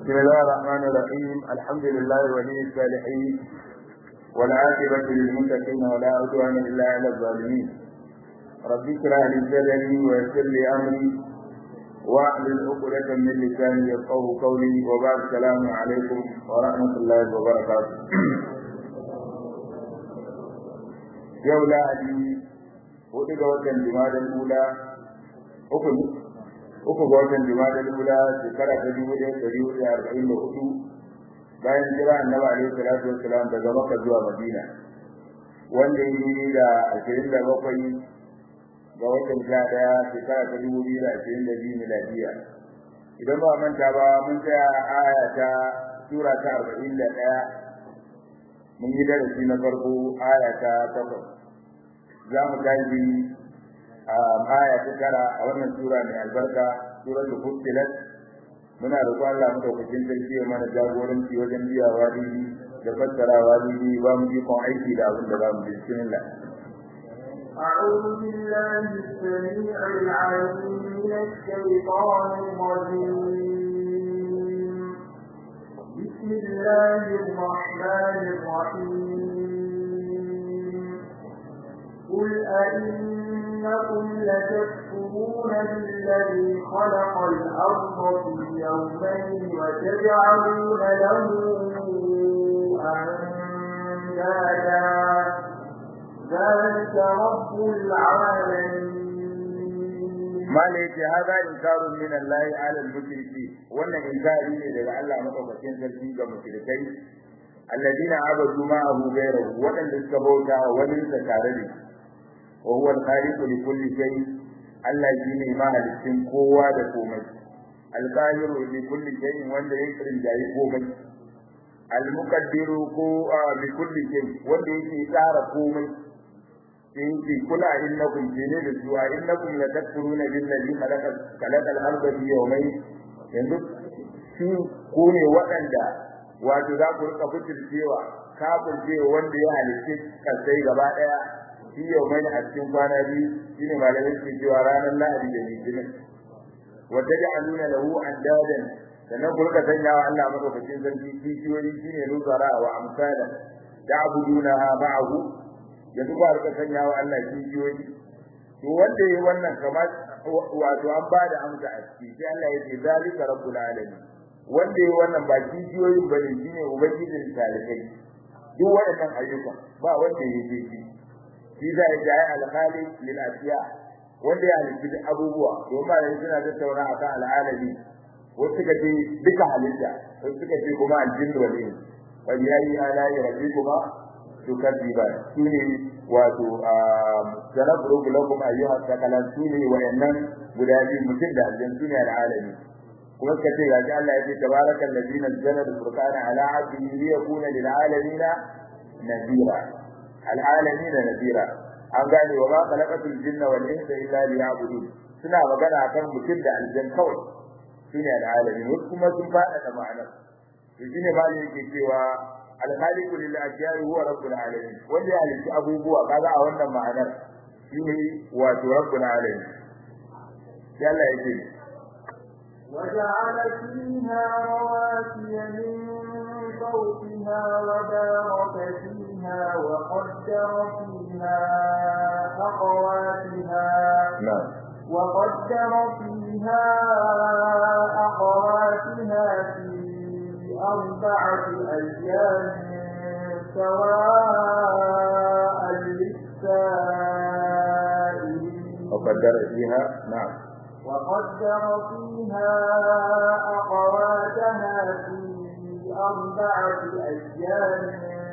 بسم الله الرحمن الرحيم الحمد لله ولي الصالحين والعاقبة للمتقين ولا عدوان إلا على الظالمين رب اشرح لي صدري ويسر لي أمري واحلل عقدة من لساني يفقهوا قولي وبعد السلام عليكم ورحمة الله وبركاته yau lahadi hudu ga watan jimadar ula uku uku ga watan jimadar ula shekara ta dubu ɗaya ɗari hudu arba'in da hudu bayan jira annabi alaihi salatu wassalam daga makka zuwa madina wanda ya yi da ashirin da bakwai ga watan sha ɗaya shekara ta dubu biyu da ashirin da biyu miladiya idan ba manta ba mun tsaya aya ta sura ta arba'in da ɗaya mun yi darasi na farko aya ta takwas za mu tashi a aya ta tara a wannan sura mai albarka suratul fussilat muna roƙon Allah madaukakin sarki ya mana jagoranci wajen biya wadi da fassara wadi ba mu ikon aiki da abin da za mu ji bismillah أعوذ بالله السميع العليم من الشيطان الرجيم بسم الله الرحمن الرحيم قل أئنكم لتكفرون بالذي خلق الأرض في يومين وتجعلون له أندادا ذلك رب العالمين ما ليس هذا إنكار من الله على المشركين وأن إنكاري لدى الله مطلقين تلقين كمشركين الذين عبدوا معه غيره وأن استبوتا وليس كارده وهو الخالق لكل شيء Allah shi ne mahalicin kowa da komai alqahiru li kulli shay'in wanda ya rinjayi komai almuqaddiru ko li kulli shay wanda yake tsara komai in ki kula innakum jine da zuwa innakum la takfuruna billazi khalaqa khalaqa al-ardha fi yawmayn yanzu shi ko ne waɗanda wato za ku rika fitircewa kafircewa wanda ya halicce kasai gaba daya shi yau mai a cikin kwana biyu shine malamai ke cewa ranar lahadi da litinin wata da aluna lahu andadan sannan ku rika sanya wa Allah madaukakin sarki kishiyoyi shine nuzara wa amsala ta'buduna ma'ahu yanzu ba rika sanya wa Allah kishiyoyi to wanda yayi wannan kamar wato an ba da amsa a ciki sai Allah ya ce zalika rabbul alamin wanda yayi wannan ba kishiyoyin bane shine ubangijin talibai duk waɗannan ayyukan ba wanda yake shi shi za ya jaye alkhali lil asiya wanda ya halitta abubuwa to ma yanzu suna tattauna akan al'alami wasu suka ce duka halitta wasu suka ce kuma aljinnu wal ins fa yayi ala rabbikuma tukadiba shine wato sanabru lakum ayyuha thaqalan shine wayannan guda biyu mutum da aljannu shine al'alami kuma suka ce gaji Allah ya ce tabarakal ladzi nazzala al-furqana ala 'abdihi liyakuna lil 'alamina nadira al'alamin nadira an gane wa ma khalaqatul jinna wal insa illa liya'budun suna magana akan mutum da aljan kawai shine al'alamin wasu kuma sun fada da ma'anar to shine ba yake cewa al-khaliqu lil ajyari huwa rabbul alamin wanda ya halitta abubuwa kaga a wannan ma'anar shine wato rabbul alamin sai Allah ya ce وجعل فيها رواسي من فوقها وبارك فيها وقدر فيها أقواتها نعم وقدر فيها أقواتها في أربعة أيام سواء للسائلين وقدر فيها نعم وقدر فيها أقواتها في أربعة أيام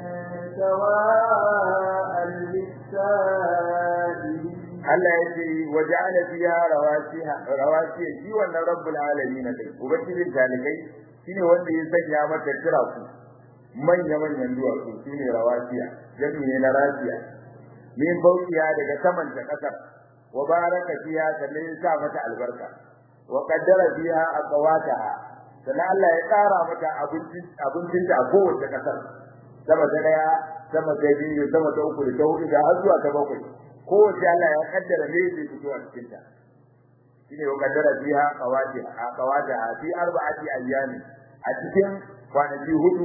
سواء للسائلين Allah ya ce wa ja'ala fiha rawasiha rawasiya shi wannan rabbul alamin ne ubangijin talikai shine wanda ya sanya mata kira ku manya manyan duwatsu shine rawasiya jami ne na rasiya min fauqiya daga saman ta kasar wa baraka fiha sannan ya sa mata albarka wa qaddara fiha aqwataha sannan Allah ya tsara mata abincin abincin ta a kowace kasar sama ta daya sama ta biyu sama ta uku da ta hudu da har zuwa ta bakwai kowace Allah ya kaddara ne zai fito a cikin ta shine wa kaddara fiha qawati qawata fi arba'ati ayyami a a cikin kwanaki hudu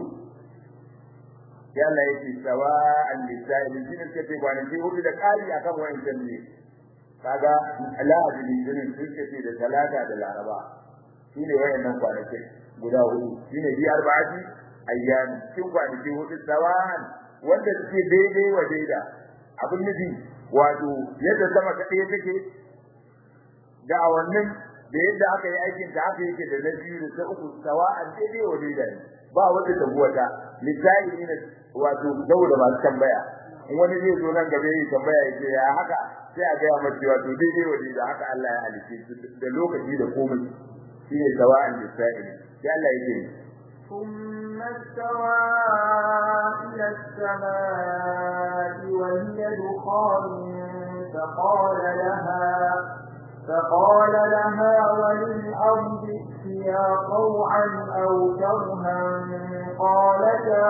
ya Allah yake sawa'an lisa'il shi ne kace kwanaki hudu da kari akan wayancan ne kaga lahadi litinin sun kace da talata da laraba shine wayannan kwanaki guda hudu shine bi arba'ati ayyam cikin kwanaki hudu sawa'an wanda suke daidai wa daida abin nufi wato yadda sama ta ɗaya take da a wannan da yadda aka yi aikin da aka yake da na biyu da ta uku sawa'an daidai wa daida ne ba wanda ta buwata misali ne wato saboda masu tambaya in wani zai zo nan gaba yi tambaya ya ce ya haka sai a gaya mace wato daidai wa daida haka Allah ya halice da lokaci da komai shine sawa'an lisa'ili sai Allah ya ce ثم استوى إلى السماء وهي دخان فقال لها فقال لها وللأرض ائتيا طوعا أو كرها قالتا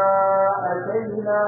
أتينا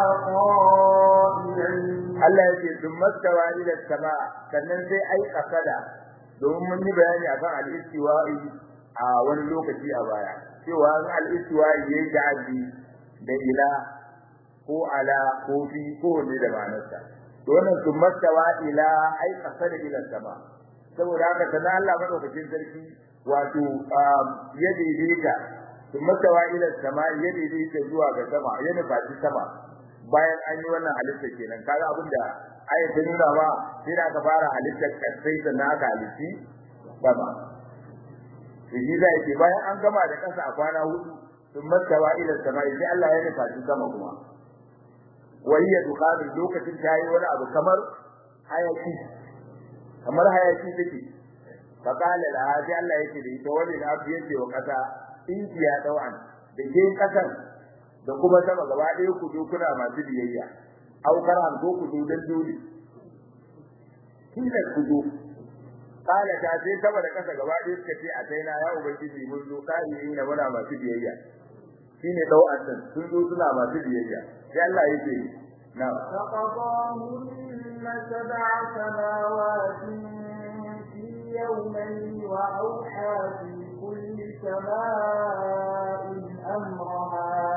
طائعين Allah ya ce sun mastawa ila sama sannan sai ai kasada domin mun yi bayani akan al-istiwa'i a wani lokaci a baya cewa al-istiwa'i yayi da'abi da ila ko ala ko fi ko ne da ma'anarsa to wannan sun mastawa ila ai kasada ila sama saboda haka sanan Allah madaukakin sarki wato ya daidaita sun mastawa ila sama ya daidaita zuwa ga sama ya nufaci sama bayan an yi wannan halitta kenan kaga abin da ayat ta nuna ba sai da aka fara halittar kasai sannan aka halitti sama shi zai ce bayan an gama da kasa a kwana hudu sun mastawa ila sama sai Allah ya nufa shi sama kuma wayya dukhanin lokacin ta yi wani abu kamar hayaki kamar hayaki take faqala la sai Allah yake da ita wani na abu yake wa kasa in ya dawan da ke kasan da kuma sama gaba ɗaya ku zo kuna masu biyayya au karan ko ku zo dan dole kila ku zo kala ta sai sama da kasa gaba ɗaya suka ce a taina ya ubangiji mun zo kai ne na muna masu biyayya shine dau'atan sun zo suna masu biyayya sai Allah yake na فقضاهن سبع سماوات في يومين وأوحى في كل سماء أمرها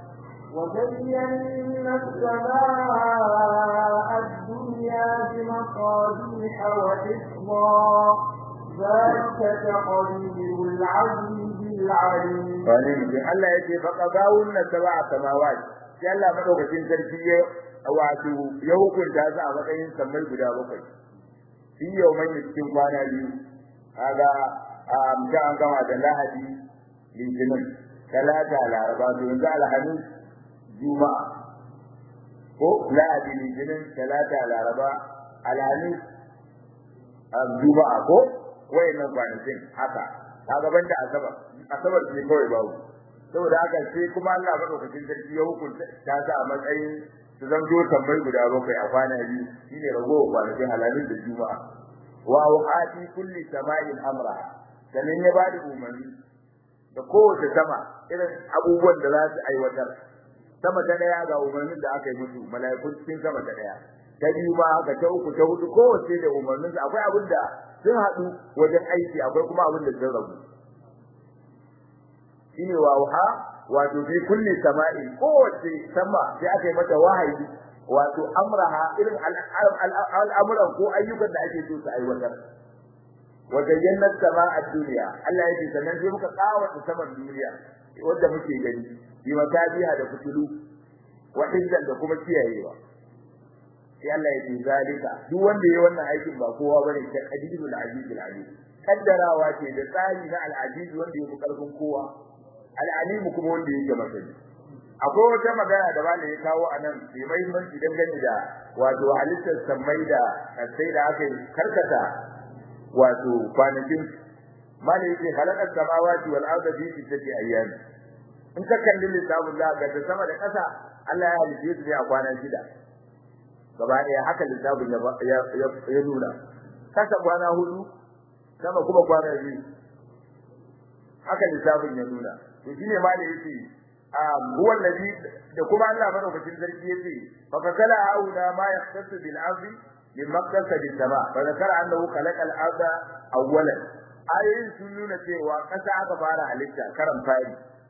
وزينا السماء الدنيا بمصابيح وحفظا ذلك تقدير العزيز العليم wani mutum Allah ya ce faqadawun sab'a samawat sai Allah madaukakin sarki ya wato ya hukunta su a matsayin sammai guda bakwai shi yau mai cikin kwana biyu kaga a amsa an gama da lahadi litinin talata laraba to yanzu alhamis juma'a ko lahadi litinin talata laraba alhamis juma'a ko wayannan kwanakin haka kaga banda asabar asabar ce kawai babu saboda haka sai kuma Allah madaukakin sarki ya hukunta ta sa a matsayin su zanto tambayi guda bakwai a kwana biyu shine ragowar kwanakin alhamis da juma'a wa waqati kulli sama'in amra sannan ya bada umarni da kowace sama irin abubuwan da za su aiwatar sama ta daya ga umarnin da aka yi musu mala'ikun cikin sama ta daya ta biyu ma haka ta uku ta hudu kowace da umarnin su akwai abin da sun haɗu wajen aiki akwai kuma abin da sun rabu shine wauha wato fi kulli sama'i kowace sama sai aka yi mata wahayi wato amraha irin al'amuran ko ayyukan da ake so su aiwatar wa zayyana sama'a dunya Allah yake sannan sai muka kawata saman duniya wanda muke gani bi matabiha da fitulu wa hizan da kuma kiyayewa sai Allah ya ce zalika duk wanda yayi wannan aikin ba kowa bane ta qadirul azizul alim kaddarawa ce da tsari na al-aziz wanda yake karfin kowa al-alim kuma wanda yake masani akwai wata magana da malai ya kawo anan mai muhimmanci dangane da wato halittar sammai da sai da aka karkata wato kwanakin malai yake halakar samawati wal ardi fi sittati ayyam in ka kalli lissafin Allah ga sama da ƙasa Allah ya halice su ne a kwana shida gaba ɗaya haka lissafin ya nuna kasa kwana hudu sama kuma kwana biyu haka lissafin ya nuna to shine ma da yake huwa allazi da kuma Allah madaukakin sarki yace fa fakala auna ma yahtasu bil ardi min makkasa bis sama fa zakara annahu khalaqa al arda awwalan ayoyin sun nuna cewa kasa aka fara halitta karan fari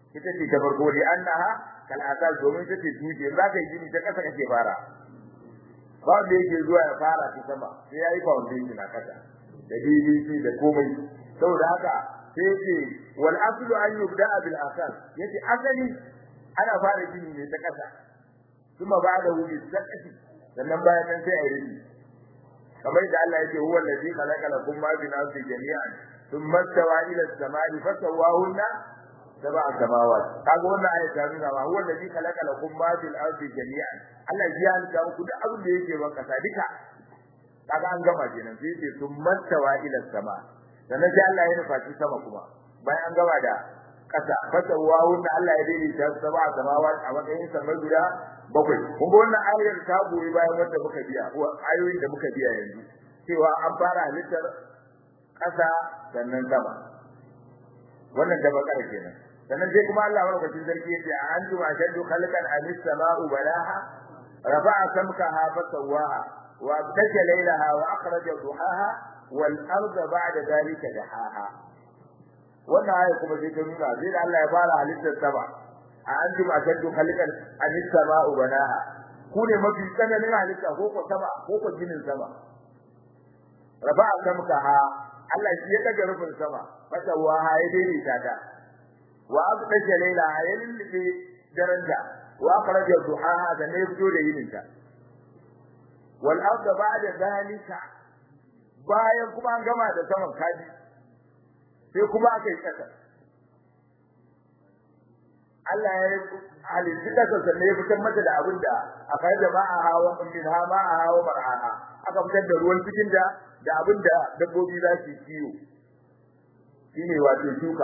ita ce ta farko li annaha kal asas domin ita ce tuje za ka yi gini ta kasa kake fara ba da yake zuwa ya fara ta sama sai ya yi foundation a kasa da DBC da komai saboda haka sai yace wal aslu an yubda bil asas yace asali ana fara gini ne ta kasa kuma ba da wuri zakati sannan bayan nan sai a yi rufi kamar da Allah yake huwa allazi khalaqa lakum ma bi nafsi jami'an thumma stawa ila as-sama'i fasawwahunna sab'a samawat kaga wannan ayat ta nuna ba huwa allazi khalaqa lakum ma bil ardi jami'an Allah ya halitta muku duk abin da yake ban kasa duka kaga an gama kenan sai ce thumma stawa ila as-sama sannan sai Allah ya nufa sama kuma bayan an gama da kasa fasawwahunna Allah ya daidaita sab'a samawat a matsayin samar guda bakwai kun ga wannan ayar ta goyi bayan wanda muka biya ko ayoyin da muka biya yanzu cewa an fara halittar ƙasa sannan sama wannan da bakar kenan sannan sai kuma Allah madaukakin sarki yace a antum ashaddu khalqan am as-sama'u balaha rafa'a samkaha fa sawwaha wa abtaja laylaha wa akhraja duhaha wal arda ba'da dhalika dahaha wannan ayar kuma sai ta nuna sai da Allah ya fara halittar sama a antum ashaddu khalqan am as-sama'u banaha ku ne mafi tsananin halitta ko ko sama ko ko ginin sama rafa'a samkaha Allah shi ya daga rufin sama mata waha ya daidaita ta wa aqdaja layla ya lilli daranja wa akhraja duhaha da ne fito da yininta wal arda ba'da zalika bayan kuma an gama da saman kaji sai kuma aka yi kasa Allah ya halitta kasa sannan ya fitar mata da abin da aka yi jama'a hawa min ha ma a hawa mar'aha aka fitar da ruwan cikin da da abin da dabbobi za su kiyo shine wato shuka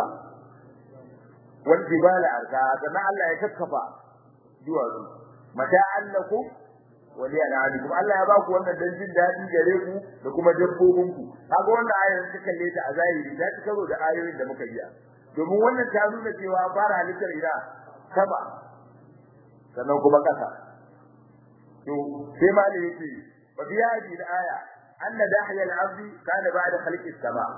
wal jibala arka sannan Allah ya kakkafa duwatsu mata annakum wa li an'amikum Allah ya ba ku wannan dan jin dadi gare ku da kuma dabbobin ku kaga wannan ayar ta kalle ta a zahiri ta ci karo da ayoyin da muka biya domin wannan ta nuna cewa fara halittar ina sama sannan kuma kasa to sai ma da yake wa biya da aya anna dahya al-ardi kana ba'da khalqi as-sama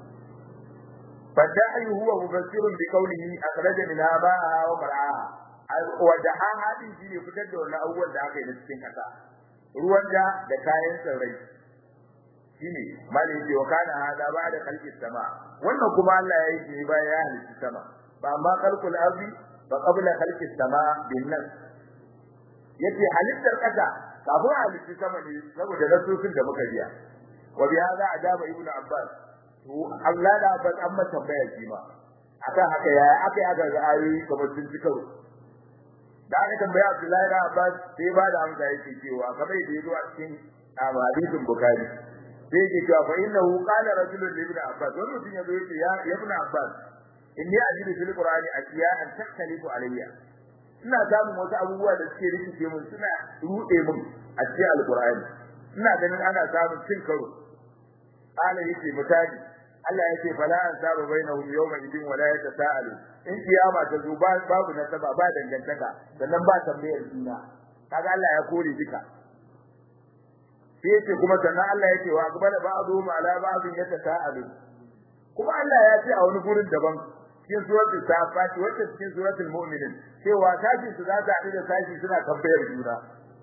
فالداعي هو مفسر بقوله أخرج منها ماءها ومرعاها ودعاها din shine fitar da wannan abubuwan da aka yi da cikin kasa ruwan da da kayan tsirrai shine malai ce wa kana hada ba da khalqi sama wannan kuma Allah ya yi shi bayan ya halitta sama ba amma khalqul ardi ba qabla khalqi sama bin nas yace halittar kasa kafin halitta sama ne saboda nasosin da muka biya wa bi hada ajaba ibnu abbas to Allah da abbas an mata tambaya shi ma akan haka ya aka yi aka ga ayoyi kamar sun ci karo da aka tambaya Abdullahi da Abbas sai ba da amsa yake cewa kamar da yazo a cikin hadisin Bukhari sai yake cewa fa innahu qala rajulun li ibn Abbas wannan mutum yazo yace ya ibn Abbas inni ajidu fil qur'ani asiya'an takhtalifu alayya ina samun wasu abubuwa da suke rikice mun suna rude mun a cikin alqur'ani ina ganin ana samun cin karo qala yace misali Allah yake fala an sabu bainahum yawma idin wala yatasaalu in kiyama ta zo babu nasaba ba dangantaka sannan ba tambayar juna kaga Allah ya kore duka sai yace kuma sannan Allah yake wa akbala ba'dhum ala ba'dhin yatasaalu kuma Allah ya ce a wani gurin daban cikin suratul safat wacce cikin suratul mu'minin cewa sashi su za ta da sashi suna tambayar juna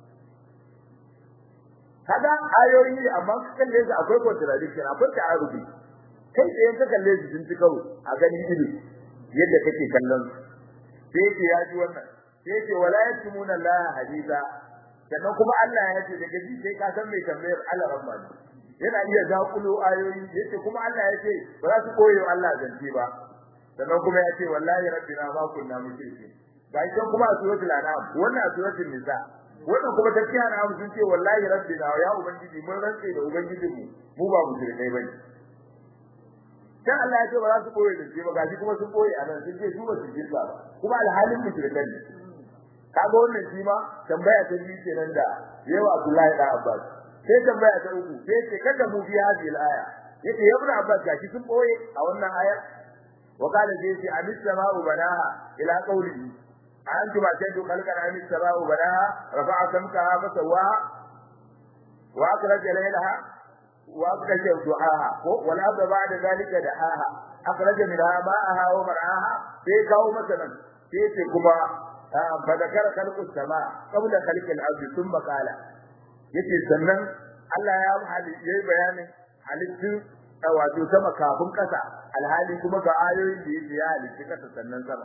kaga ayoyi amma kalle su akwai contradiction akwai ta'arubi kai tsaye ka kalle su sun ci karo a gani ido yadda kake kallon su sai yake ya ji wannan sai yake wala yatumuna la hadisa sannan kuma Allah ya ce daga ji sai ka san mai tambayar Allah rabbani yana iya dakulo ayoyi yace kuma Allah ya ce ba za su koyo Allah zance ba sannan kuma ya ce wallahi rabbina ma kunna mushrikin ga ita kuma a suratul an'am wannan a suratul nisa wannan kuma tafsir an'am sun ce wallahi rabbina ya ubangiji mun rantse da ubangijinmu mu ba mushrikai bane dan Allah ya ce ba za su koyi da shi ba gashi kuma sun koyi a nan sun ce su ba su jirga ba kuma alhalin mushrikan ne kaga wannan shi ma tambaya ta biyu kenan da yawa Abdullahi da Abbas sai tambaya ta uku sai ce kada mu biya hadhihi al-aya yace ya ibn Abbas gashi sun koyi a wannan ayar wa qala zai ce amis sama'u banaha ila qawlihi antum ashaddu khalqan amis sama'u banaha rafa'a samkaha fasawaha wa akhraja laylaha وأخرج دعاها والأرض بعد ذلك دعاها أخرج منها ماءها ومرعاها في كاو مثلا sai ce kuma fa zakara khalqus sama qabla khalqil ardi thumma qala yace sannan Allah ya hali yayi bayanin halittun wato sama kafin kasa alhali kuma ga ayoyin da yake ya halitta kasa sannan sama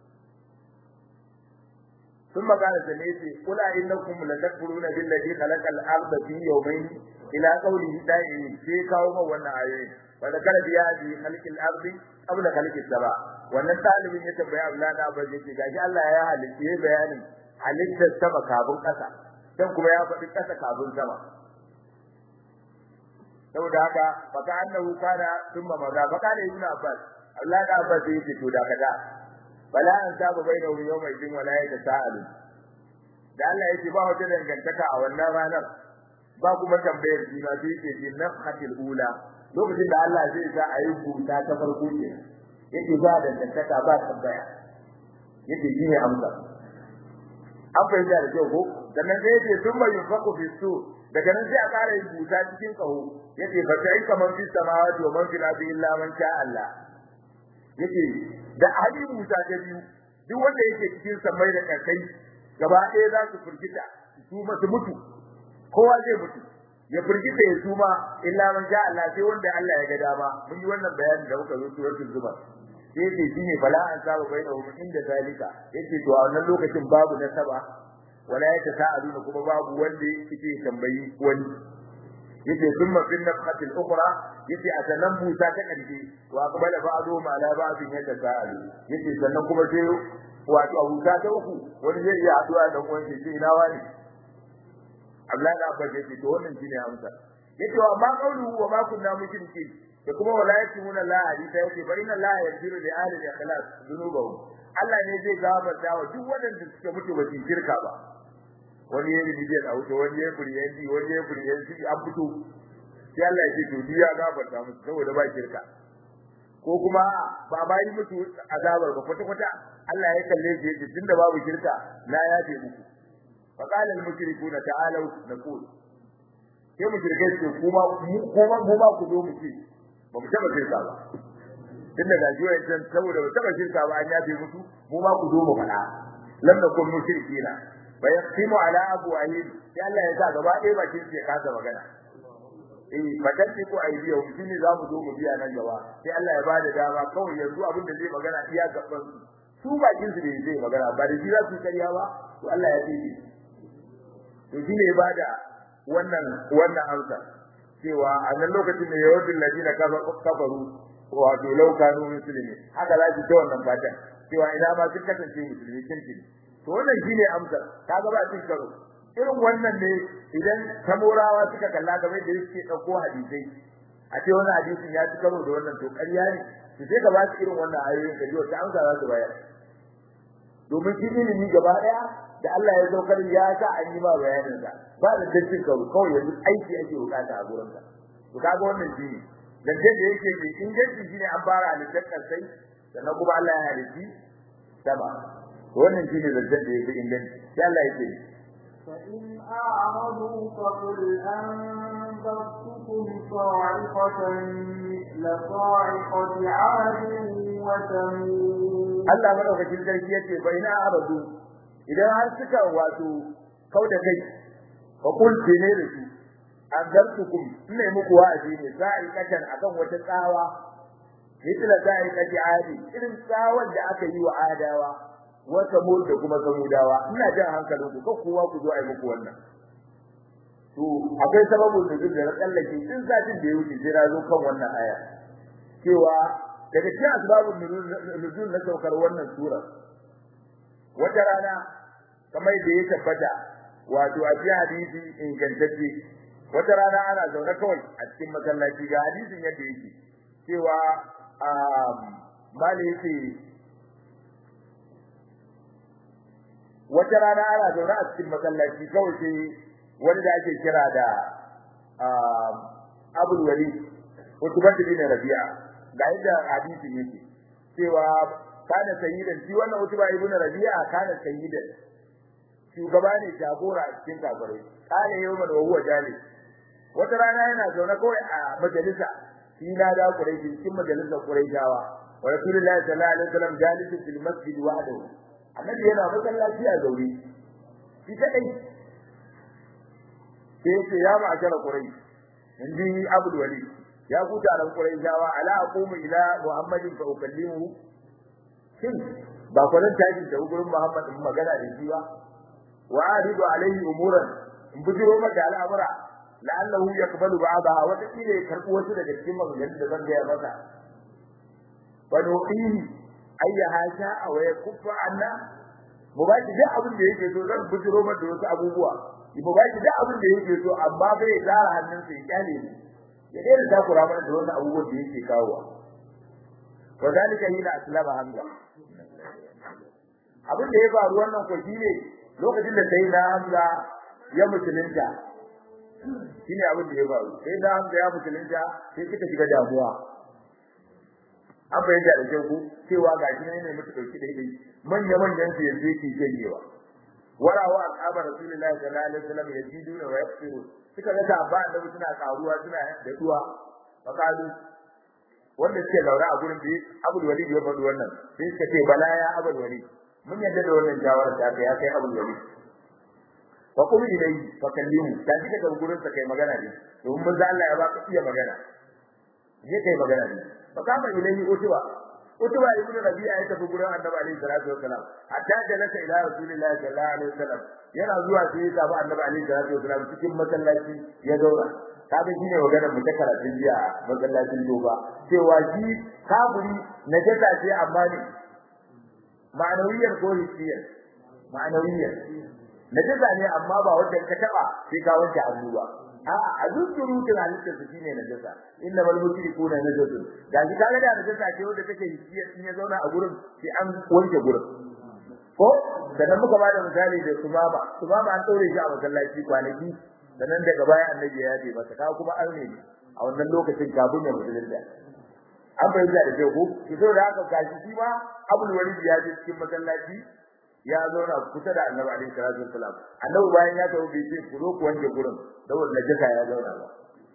ثم قال سميتي قل إنكم لتكفرون بالذي خلق الأرض في يومين إلى قوله دائما في كوما وانا آيين فذكر في هذه خلق الأرض قبل خلق السماء wannan talibin ya tambaya Allah na ba zai ce gashi Allah ya halitta bayanin halittar sama kafin ƙasa dan kuma ya faɗi ƙasa kafin sama saboda haka faka annahu kana thumma maza faka ne ibn Abbas Allah da Abbas yake to da kada bala an saba baina yawma idin wala yata sa'alu da Allah yake ba wata dangantaka a wannan ranar ba kuma tambayar juna sai yake jin nafhatil ula lokacin da Allah zai sa ayi buta ta farko ke yake ba dangantaka ba tambaya yake shi ne amsa an fahimta da kyau ko sannan sai yake sun mai yunfaku fi su daga nan sai a ƙara yin buta cikin ƙaho yake fa sai kaman fi samawati wa man fil ardi illa man sha Allah yake da hali buta ta biyu duk wanda yake cikin samai da kakai gaba ɗaya za su firgita su masu mutu kowa zai mutu ya firgita ya suma illa man sha Allah sai wanda Allah ya ga dama mun yi wannan bayani da muka zo suratul zumar sai yake shine fala an saba bainahum inda zalika yace to a wannan lokacin babu nasaba wala yake sa'aluna kuma babu wanda yake tambayi wani yace thumma fil nafhatil ukhra yace a sanan busa ta karshe wa qabala ba'du ma la ba'din yata sa'alu yace sannan kuma sai wato abuta ta uku wani zai iya haduwa da wani sai ina wani Abdullahi da Abbas yace to wannan shine amsa yace wa ma qawluhu wa ma kunna mushrikin da kuma wala yakuna la hadisa yace fa inna la yaghfiru li ahli al-ikhlas dhunubahum Allah ne zai gafarta wa duk wanda suka mutu ba su shirka ba wani yayi bidiyar a wuce wani yayi kuriyanci wani yayi kuriyanci an fito sai Allah ya ce to ya gafarta musu saboda ba shirka ko kuma ba ba yi musu azabar ba kwata kwata Allah ya kalle shi yace tunda babu shirka na yafe muku fa qala al mushrikuna ta'alu naqul sai mushrikai ce kuma kuma mu ma ku zo mu ce ba mu taba shirka ba tunda da jiwa yan saboda ba taba shirka ba an yafe musu mu ma ku zo mu fada lam nakun mushrikina fa yaqimu ala abwahim sai Allah ya sa gaba ɗaya bakin sai kasa magana eh fadatti ko aidiya mu shine za mu zo mu biya nan gaba sai Allah ya bada dama kawai yanzu abin da zai magana iya gaban su su bakin su ne zai magana ba da shi za su kariya ba to Allah ya tsige to shine ya bada wannan wannan amsa cewa a nan lokacin da yawadin ladina kafaru wato laukanu musulmi haka za su ta wannan fatan cewa ina ma sun kasance musulmi kirkin to wannan shine amsar kaga ba cin karo irin wannan ne idan tamorawa suka kalla game da yake dauko hadisai a ce wannan hadisin ya ci karo da wannan to ƙarya ne to sai ka ba su irin wannan ayoyin ka ji wata amsa za su bayar domin shi ilimi gaba daya da Allah ya saukar ya sa an yi ba bayanin sa ba da dancin karo kawai yanzu aiki ake bukata a gurin ka to kaga wannan shi ne dan da yake mai inganci shine an fara halittar sai sannan kuma Allah ya halitti sama wannan shine zancen da yake inganci sai Allah yake فإن أعرضوا فقل أنذرتكم صاعقة مثل صاعقة عاد وثمود Allah madaukakin sarki yace fa ina aradu idan har suka wato kauda kai fa kul ne da su anzartukum ina muku wa'azi ne sa'iqatan akan wata tsawa mithla sa'iqati adi irin tsawar da aka yi wa adawa wa samud da kuma samudawa ina jan hankalin ku kan kowa ku zo ai muku wannan to akwai sababin da duk da tsallake din zatin da ya wuce sai na zo kan wannan aya cewa daga cikin asbabun nuzul na saukar wannan sura wata rana kamar da ya tabbata wato a cikin hadisi ingantacce wata rana ana zaune kawai a cikin masallaci ga hadisin yadda yake cewa mali yake wata rana ana zaune a cikin masallaci kawai sai wani da ake kira da abul wali utubah bin rabi'a ga yadda hadisin yake cewa kana sayyidan shi wannan utubah ibn rabi'a kana sayyidan shugaba ne jagora a cikin kafirai kana yawman wa huwa jalis wata rana yana zaune kawai a majalisa shi na da Quraishi cikin majalisar Quraishawa wa Rasulullahi sallallahu alaihi wasallam jalisun fil masjid wahdahu annabi yana masallaci a zaure shi kadai sai ce ya ma'ashara quraish inji abdul wali ya ku taron quraishawa ala aqumu ila muhammadin fa ukallimu shin ba kwanan tashi da gurin muhammad in magana da shi ba wa aridu alaihi umuran in bujiro maka al'amura la'allahu yaqbalu ba'daha wa takile karbu wasu daga cikin maganganun da zan ga masa fa nuqihi ayyaha sha'a wa yakuffa anna mu ba shi duk abin da yake so zan bujiro maka da wasu abubuwa mu ba shi duk abin da yake so amma bai tsara hannunsa ya kyale ni ya daina takura mana da wasu abubuwan da yake kawowa wa zalika hina aslama hamza abin da ya faru wannan ko shine lokacin da sai na hamza ya musulunta shine abin da ya faru sai na hamza ya musulunta sai suka shiga damuwa an bayyana da kyau ku cewa ga shi ne mutu dauki da idai manya manyan su yanzu yake janyewa warawa ashabar rasulullahi sallallahu alaihi wasallam yaziduna wa yaqsirun suka ga sabba da suna karuwa suna da duwa fakalu wanda suke laura a gurin da Abdul Walid ya faɗi wannan sai suka ce bala ya Abdul Walid mun yadda da wannan shawara ta kai ya kai Abdul Walid wa qul ilayhi fa kallimu ta ji daga gurin sa kai magana ne domin manzo Allah ya baka iya magana je kai magana ne fa kama ilayhi utuba utuba ibnu rabi'a ya tafi gurin annabi alaihi salatu wasalam hatta jalasa ila rasulillahi sallallahu alaihi wasallam yana zuwa sai ya samu annabi alaihi salatu wasalam cikin masallaci ya zauna kaga shine maganar mu ta karatun jiya masallacin doba cewa shi kafiri na jasa ce amma ne ma'anawiyar ko hissiyar ma'anawiyar na jasa ne amma ba wanda ka taba sai ka wanke hannu ba a'a a zuzzuru tun halittar su shine na jasa inna mal mushrikuna najasun ga shi kaga da najasa ce wanda take hissiyar in ya zauna a gurin sai an wanke gurin ko sannan muka bada misali da sumama sumama an daure shi a masallaci kwanaki sannan daga baya annabi ya yabe masa ka kuma an ne a wannan lokacin kafin ya musulunta an bayyana da kyau ko to saboda haka gashi shi ma Abul Walid ya je cikin masallaci ya zauna kusa da Annabi alaihi salatu wasalam Annabi bayan ya tawo bai ce ku zo ku wanke gurin saboda najasa ya zauna ba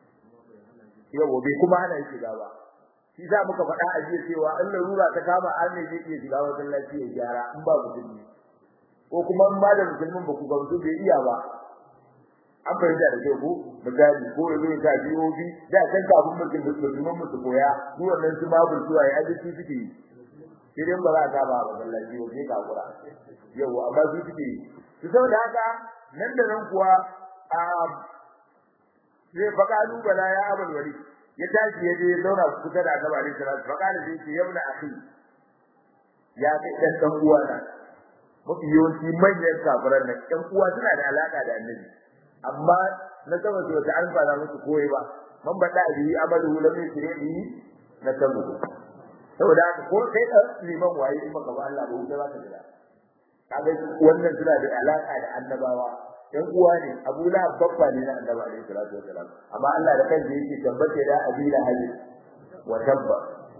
yau bai kuma hana shi shiga ba shi za muka faɗa a jiya cewa in larura ta kama an ne zai iya shiga masallaci ya gyara in ba musulmi ko kuma in ba da musulmin ba ku ga mutum bai iya ba an fahimta da kyau ko misali ko yanzu ya sa DOB da kan kafin mutum da musulman musu koya su wannan su babu zuwa ya aji suke yi sai dai ba za ka ba ba wallahi ko sai ka kura yau amma su suke yi su saboda haka nan da nan kuwa a sai faqalu bala ya abul wali ya tashi ya je zauna kusa da Annabi alaihi salatu faqala sai ce yabna akhi ya kai dan dan uwa na mafi yawanci manyan kafiran nan ɗan uwa suna da alaka da annabi amma na saba su wata alfana musu koyi ba man bada bi amalu lam yusri na sabu saboda haka ko sai da liman waye in baka ba Allah ba wuta za ka jira kaga wannan suna da alaka da annabawa dan uwa ne Abu Lahab babba ne na annabi alaihi salatu wasalam amma Allah da kansa yake tabbace da abila hali wa tabba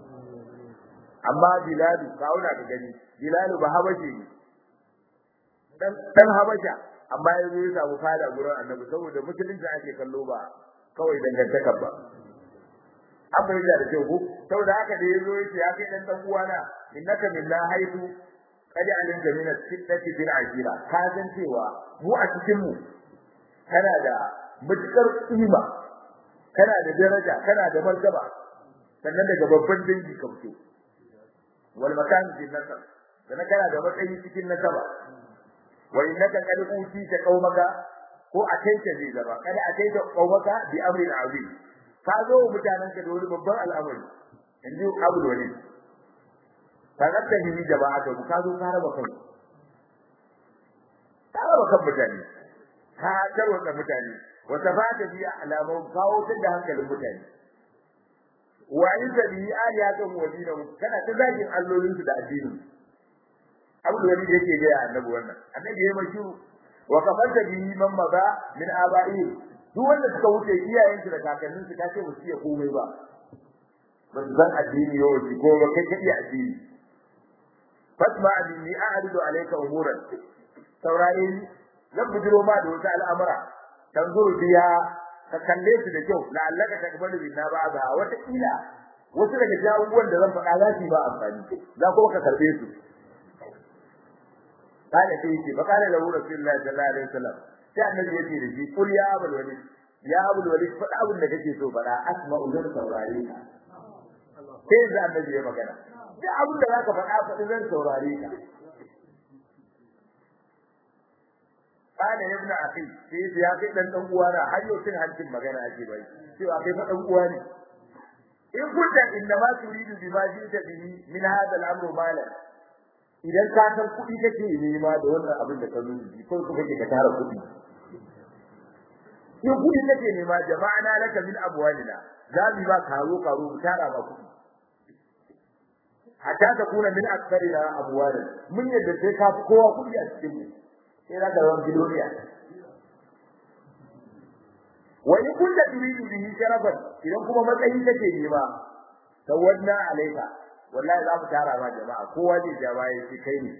amma Bilal kauna ka gani Bilal ba habashi ne dan dan habasha amma yanzu ya samu fada gurin annabi saboda musulunci ake kallo ba kawai dangantakar ba an bayyana da kyau ko saboda haka da yazo yace ya kai dan dan uwana innaka minna haitu qad alimta min as-sittati bil ajira ka san cewa mu a cikin mu kana da mutukar kima kana da daraja kana da martaba sannan daga babban dangi ka fito wal makan fi nasab sannan kana da matsayi cikin nasaba wa innaka qad utita qaumaka ko ataita zai zaba kada ataita qaumaka bi amrin azim ka zo mutanen ka da wani babban al'amari inji abul wali fadatta hi jama'a da ka zo ka raba kai ka raba kan mutane ka tarwata mutane wa tafata bi alamu kawo ta da hankalin mutane wa inda bi aliyatan wadina kana ta zagin allolin su da addinin abul wali da yake ga annabi wannan annabi yayi mashi wa kafanta bi man maza min aba'i duk wanda suka wuce iyayen su da kakannin su kace ba su iya komai ba ba su san addini yau ji ko ba kai ka iya addini fasma minni a'ridu alayka umuran saurare ni zan bujiro ma da wata al'amura tanzuru biya ka kalle su da kyau la'allaka takbalu binna ba'da wata kila wasu daga jawuwan da zan faɗa za su ba amfani za kuma ka karbe su kana sai yace fa kana lahu rasulullahi sallallahu alaihi wasallam sai annabi yace da shi kul ya abul walid ya abul walid faɗa abin da kake so faɗa asma'u zan saurare ka sai da annabi ya magana duk abin da zaka faɗa faɗi zan saurare ka kana ibn akhi sai ya kai dan dan uwa na har yau cin hancin magana ake bai cewa kai fa dan uwa ne in kunta inna ma turidu bima jita bihi min hadha al-amru malan idan ka san kuɗi kake nema da wannan abin da ka zo ji ko kuma kake ka tara kuɗi in kuɗi kake nema jama'ana laka min abwalina za mu ba karo karo mu tara ba kuɗi hatta ta kuna min aksarina abwalan mun yadda sai ka fi kowa kuɗi a cikin mu sai za ka zama biloniya wa in kunta turidu bihi sharafan idan kuma matsayi kake nema tawadna alaika wallahi za mu tara ma jama'a kowa zai ja baya shi kai ne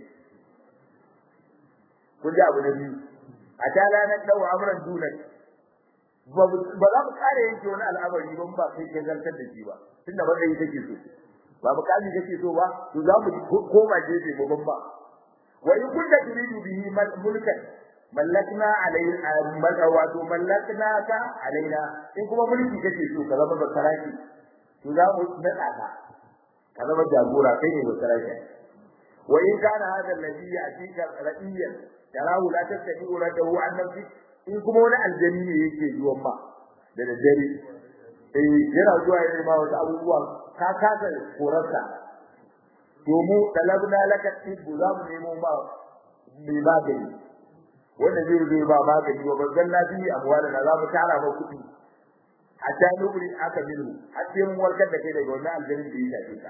kun ji abu na biyu a tala na dau amran dunan ba za mu kare yanke wani al'amari ba ba kai ke zartar da shi ba tunda ba kai kake so ba bukami kake so ba to za mu koma gefe babban ba wa in kunta turidu bihi mulkan mallakna alayna wato mallakna ka alaina in kuma mulki kake so ka zama basaraki to za mu nada ka ka zama jagora kai ne basaraki wa in kana hada alladhi yatika ra'iyan tarahu la tastahi uradahu an nafsi in kuma wani aljani ne yake zuwan ma da daddare eh yana zuwa yana ma wasu abubuwa ka kasa korarsa to mu talabna laka tibbu za mu nemo ma mai magani wanda zai zai ba magani wa bazan lafiyi amwala na za mu tara ma kuɗi hatta nubri aka minhu har sai mun warkar da kai daga wannan aljanin da ya shafe ka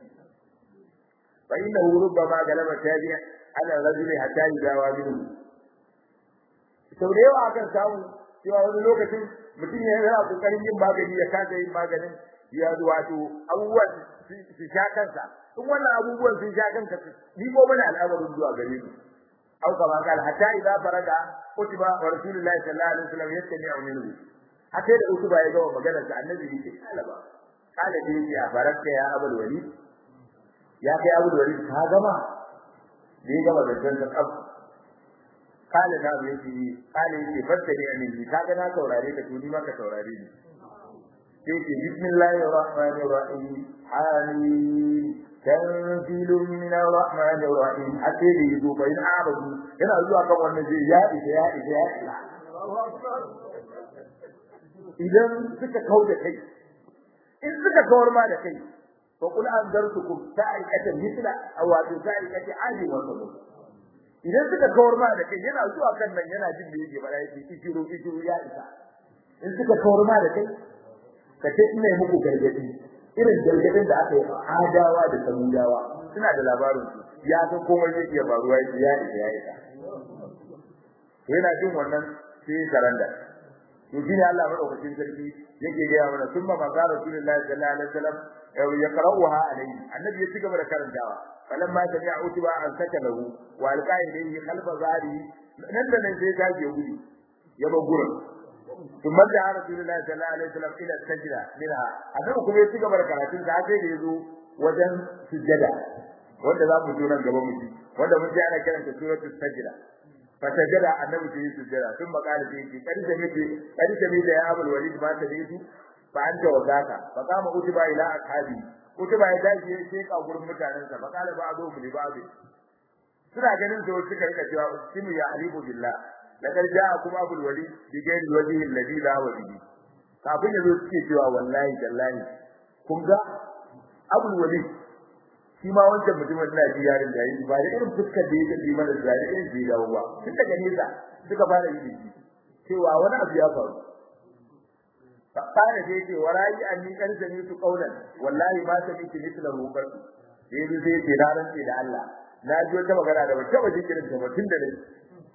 fa innahu rubbama galaba tabi'a ala rajuli hatta yudawa minhu sau da yawa akan samu cewa wani lokacin mutum ya yana kokarin yin magani ya kasa yin maganin ya wato abubuwan su sha kansa in wannan abubuwan sun sha kanka ni ko mana al'amarin zuwa gare mu أو كما قال حتى إذا فرغ كتب ورسول الله صلى الله عليه وسلم يستمع منه حتى إذا كتب يجوا مجالس عن النبي قال با قال لي يا فرغت يا أبو الوليد يا أخي أبو الوليد هذا ما ليه جوا بجنة أب قال نعم يجي قال يجي فتني أن يجي كذا نا توراري كتوني ما كتوراري يجي بسم الله الرحمن الرحيم حميم تنزيل من الرحمن الرحيم حتى يجوا بين عرض yana zuwa kan wannan zai ya isa ya isa ya isa idan suka kau da kai in suka kawar ma da kai fa kul anzartukum sa'ikata mithla aw wa sa'ikati adi wa sabr idan suka kawar ma da kai yana zuwa kan nan yana jin da yake fara yake ikiru ikiru ya isa in suka kawar ma da kai ka ce ina muku gargadi irin gargadin da aka yi adawa da samudawa suna da labarin su ya san komai zai iya faruwa ya ya isa ya isa yana jin wannan sai saranda to shine Allah madaukakin sarki yake ga mana summa maza rasulullahi sallallahu alaihi wasallam ya qara'uha alayhi annabi ya cigaba da karantawa falamma sami'a utiba an saka lahu wa alqa ilayhi khalfa zari nan da nan sai ta je gudu ya ba gurin ثم دعا رسول الله صلى الله عليه وسلم الى السجده منها annabi kuma ya cigaba da karatun da sai da yazo wajen sujjada wanda za mu ji nan gaba mu ji wanda mun ji ana kiranta suratul sajda fa sajada annabi sai sujjada sun makala sai ki kadi da miji kadi da miji ya abul walid ba ta dace fa anta wadaka fa kama utiba ila ashabi utiba ya dace ya ce ka gurin mutanen sa fa kala ba azu li ba'd suna ganin sai suka rika cewa sinu ya halibu billah laqad ja'akum abul walid bi ghairi wajhi alladhi la wajhi kafin yazo suke cewa wallahi tallahi kun ga abul walid shi ma wancan mutumin da ji yarin da yi ba da irin fuskar da yake yi mana da irin da dawo ba tun daga nesa suka fara yi shi cewa wani abu ya faru fara da yake warayi anni kan sani su kaulan wallahi ma ta miki mislahu qad sai dai sai ce da ran da Allah na ji wata magana da wata waje kirin ta mutun da dai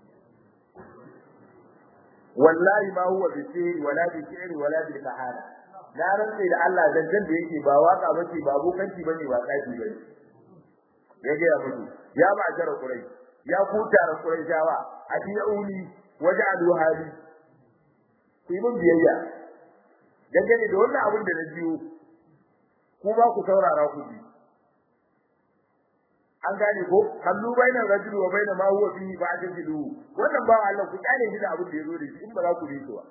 wallahi ma huwa bi sirri wala bi sirri wala bi kahana na rantsa da Allah zanzan da yake ba waka bace ba bokanci bane ba tsafi bane ya ga mutu ya ba jara kurai ya kutara kurai jawa adiuni waj'alu hali ku yi mun biyayya dangane da wannan abin da na jiyo ku ba ku saurara ku ji an gane ko kallu bainar rajuli wa bainar ma huwa fihi fa ajidu wannan ba Allah ku kyale shi da abin da yazo da shi in ba za ku bi shi ba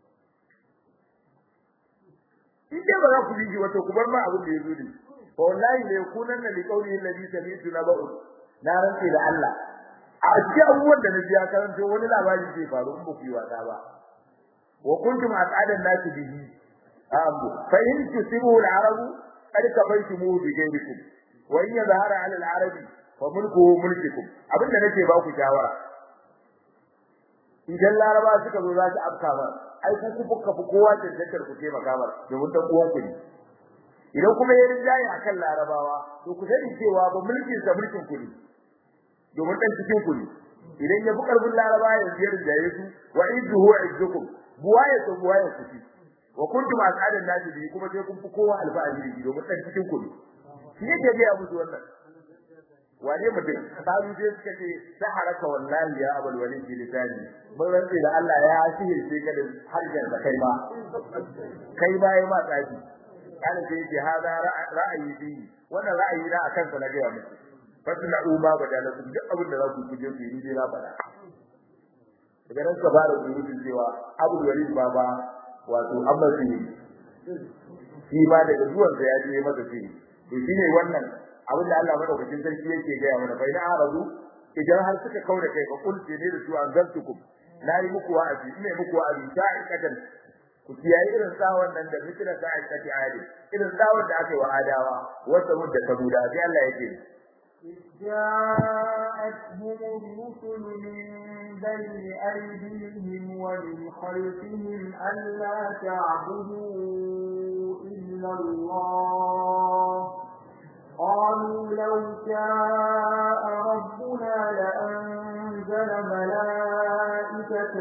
in dai ba za ku bi shi wato ku bar ma abin da yazo da shi fa wallahi la yakunanna li qawli alladhi sami'tu naba'u na rantsi da Allah a cikin abubuwan da na ji ya karanto wani labari zai faru in ba ku yi wasa ba wa kuntum as'adan nasi bihi abu fa in tusibu al-arabu qad kabaytumu bi ghayrikum wa in yadhara 'ala al-arabi fa mulkuhu mulkukum abinda nake ba ku shawara idan laraba suka zo za su afka ba ai ku ku fuka fi kowa tantantar ku taimaka ba domin dan uwan ku ne idan kuma ya rinjaye akan larabawa to ku sani cewa ba mulkin sa mulkin ku ne domin dan cikin ku ne idan ya fi karfin larabawa ya biyar da su wa idduhu izzukum buwaye to buwaye ku ci wa kuntum as'adan nasi bi kuma sai kun fi kowa alfa'ali bi domin dan cikin ku ne shi yake ga ya musu wannan wane mutum sabu sai suka ce saharaka wallahi ya abul walid bi lisani mun rantsi da Allah ya sihirce ka da harjan da kai ma kai ma yi ma tsafi kana sai ce hada ra'ayi bi wannan ra'ayi na akan sa na ga muku fasna umma badalakum duk abin da za ku kuje ku yi dai na faɗa daga nan ka fara surutun cewa abul walid baba wato amma sihiri shi ma daga zuwan sa ya je masa sihiri to shine wannan abin da Allah madaukakin sarki yake ga mana fa ina aradu idan har suka kaura kai fa kul ne da su anzartukum nayi muku wa'azi ina muku wa'azi sa'ikatan ku kiyaye irin tsawon nan da mutuna sa'ikati adi irin tsawon da aka yi wa adawa wata mudda sabuda sai Allah yake جاءتهم الرسل من بين أيديهم ومن خلفهم ألا تعبدوا إلا الله قالوا لو شاء ربنا لأنزل ملائكة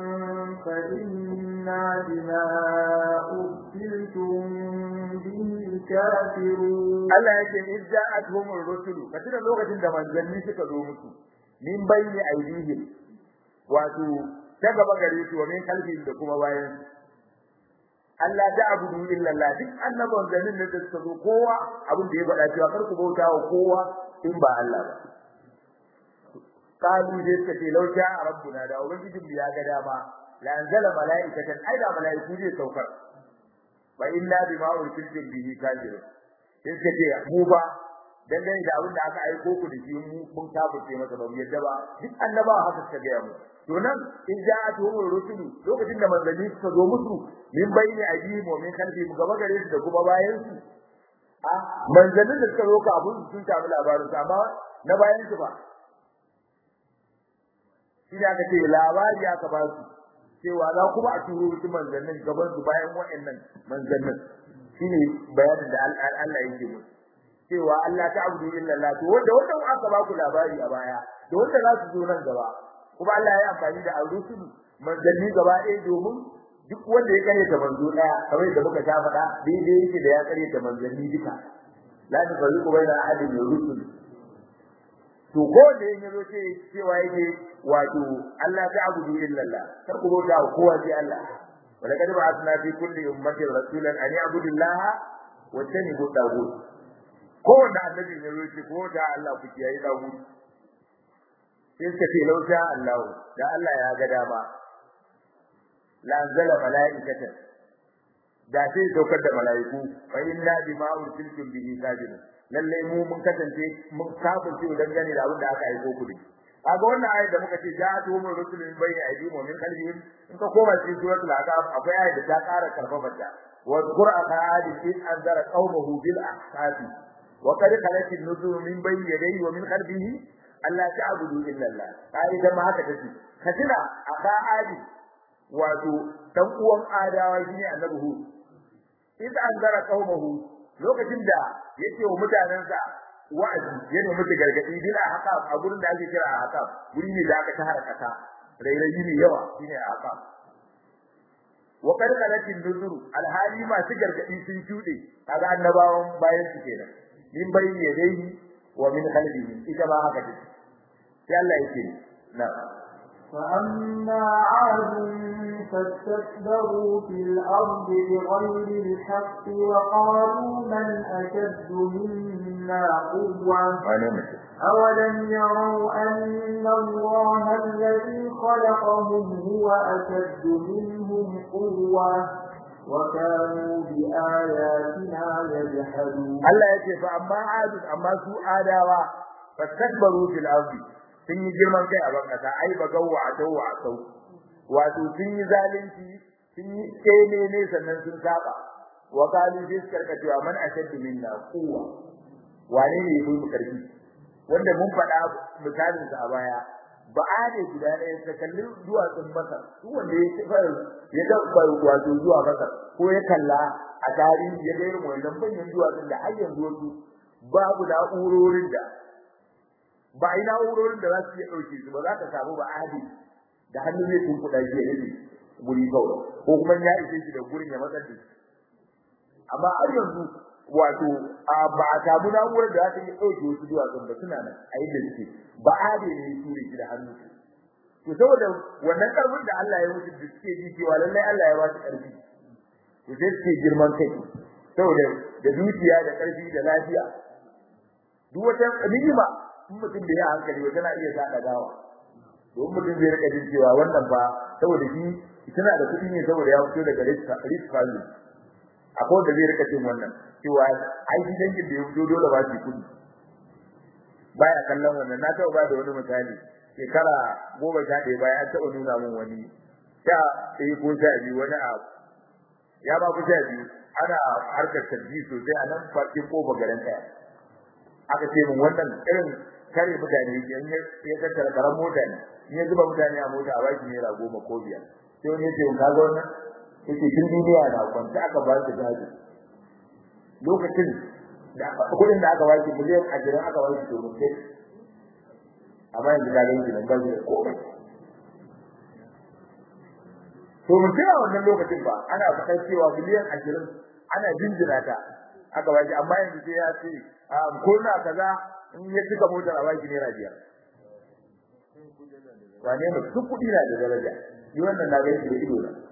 فإنا بما أرسلتم به كافرون Allah yake in ja'atuhum ar-rusulu katina lokacin da manzanni suka zo musu min bayni aidihim wato ta gaba gare su wa min kalbin da kuma bayan Allah ta abudu illa Allah duk annaban ganin da suka zo kowa abin da ya faɗa cewa kar ku bauta wa kowa in ba Allah ba kalu dai suka ce lau sha rabbuna da ubangijin ya ga dama la anzala malaikatan ai da malaiku zai saukar wa illa bima ursiltum bihi kafirun sai suka ce mu ba dangane da abin da aka aiko ku da shi mun kafirce masa ba mu yadda ba duk annabawa haka suka ga mu to nan in ja'atuhum rusulu lokacin da manzanni suka zo musu min bayni ajihim wa min khalfihim gaba gare su da kuma bayan su a manzannin da suka zo ka abun sun samu labarin su amma na bayan su ba shi da aka ce labari aka ba su cewa za kuma a turo su manzannin gaban su bayan wa'annan manzannin shine bayanin da Allah yake mu cewa Allah ta abudu illa Allah to wanda wanda aka ba ku labari a baya da wanda za su zo nan gaba kuma Allah ya amfani da ar-rusul manzanni gaba ɗaya domin duk wanda ya kare ta manzo daya kamar da muka ta faɗa daidai yake da ya kare ta manzanni duka la nufarriqu baina ahadin min rusul to ko da yin yazo ce cewa yake wato Allah ta abudu illa Allah kar ku bauta wa kowa sai Allah wala kad ba'athna fi kulli ummatin rasulan an ya'budu Allah wa tanibu tagut ko da annabi ne yazo ce ko da Allah ku kiyaye tagut sai suka ce lauta Allah da Allah ya ga dama la anzala malaikatan da sai saukar da malaiku fa inna bima ursiltum bihi kafirun lalle mu mun kasance mun kafirce dangane da abin da aka aiko ku da kaga wannan ayat da muka ce ja'atu min rusulin bayni aydihim wa min qalbihim in ka koma cikin suratul ahqaf akwai ayat da ta ƙara karfafa ta wa qur'a qa'adi in anzara qaumahu bil ahqafi wa qad khalat an-nuzur min bayni yadayhi wa min qalbihi alla ta'budu illa Allah kai da ma haka take katina a qa'adi wato dan uwan adawa shine annabi hu in anzara qaumahu lokacin da yake wa mutanansa wa'azi yana mutu gargadi bila haka a gurin da ake kira haka guri ne da aka tahara kasa rairayi ne yawa shine haka wa qad qalatin nuzuru alhali ma su gargadi sun shude kaga annabawan bayan su kenan min bayni yadayhi wa min khalfihi ita ba haka take sai Allah yake na فأما عاد فاستكبروا في الأرض بغير الحق وقالوا من أشد منا قوة أولم يروا أن الله الذي خلقهم هو أشد منهم قوة وكانوا بآياتنا يجحدون الله يكفى أما عاد أما سوء آداوا فاستكبروا في الأرض sun yi girman kai a bankasa ai ba gawa a tawa a sau wato sun yi zalunci sun yi kene ne sannan sun saba wa qalu bi karkatuwa man ashaddu minna quwwa wane ne yafi mu karfi wanda mun faɗa misalin sa a baya ba a ne guda ɗaya ta kalli duwatsun masar duk wanda ya ci ya dabba wato zuwa masar ko ya kalla a tarihi ya ga irin wannan banyan duwatsun da har yanzu wasu babu na'urorin da ba a yi na'urorin da za su iya ɗauke su ba za ka samu ba adi da hannu zai kun kuɗa shi ya rage guri kawai ko kuma ya ishe shi da gurin ya matsar da shi amma har yanzu wato ba a samu na'urar da za ta iya ɗauke wasu duwatsun ba suna nan a inda suke ba adi ne ya ture shi da hannu to saboda wannan ƙarfin da Allah ya mutu da suke ji cewa lallai Allah ya ba su ƙarfi to sai suke girman kai saboda da dukiya da ƙarfi da lafiya duk wata ni'ima in mutum bai yi hankali ba tana iya sa gawa don mutum zai rika jin cewa wannan ba saboda shi tana da kuɗi ne saboda ya fito daga risk value akwai wanda zai rika jin wannan cewa ai shi dangin da ya fito dole ba shi kuɗi baya kallon wannan na taɓa ba da wani misali shekara goma sha ɗaya baya an taɓa nuna min wani sha ɗaya ko sha biyu wani a ya ba ku sha biyu ana harkar sabbi sosai a nan fakin kofa garin ɗaya aka ce min wannan irin kare mutane in ya tattara karan mota ne in ya zuba mutane a mota a baki naira goma ko biyar sai wani ya ce ka ga wannan yake tun duniya na kwanta aka ba su gado lokacin da kuɗin da aka baki miliyan ashirin aka baki domin sai amma yanzu ka gani nan ba shi da komai to mun tuna wannan lokacin ba ana faɗar cewa miliyan ashirin ana jinjina ta aka baki amma yanzu sai ya ce ko na kaza in ya cika motar a baki naira biyar wane ne duk kuɗi na da daraja ni wannan na gani da ido na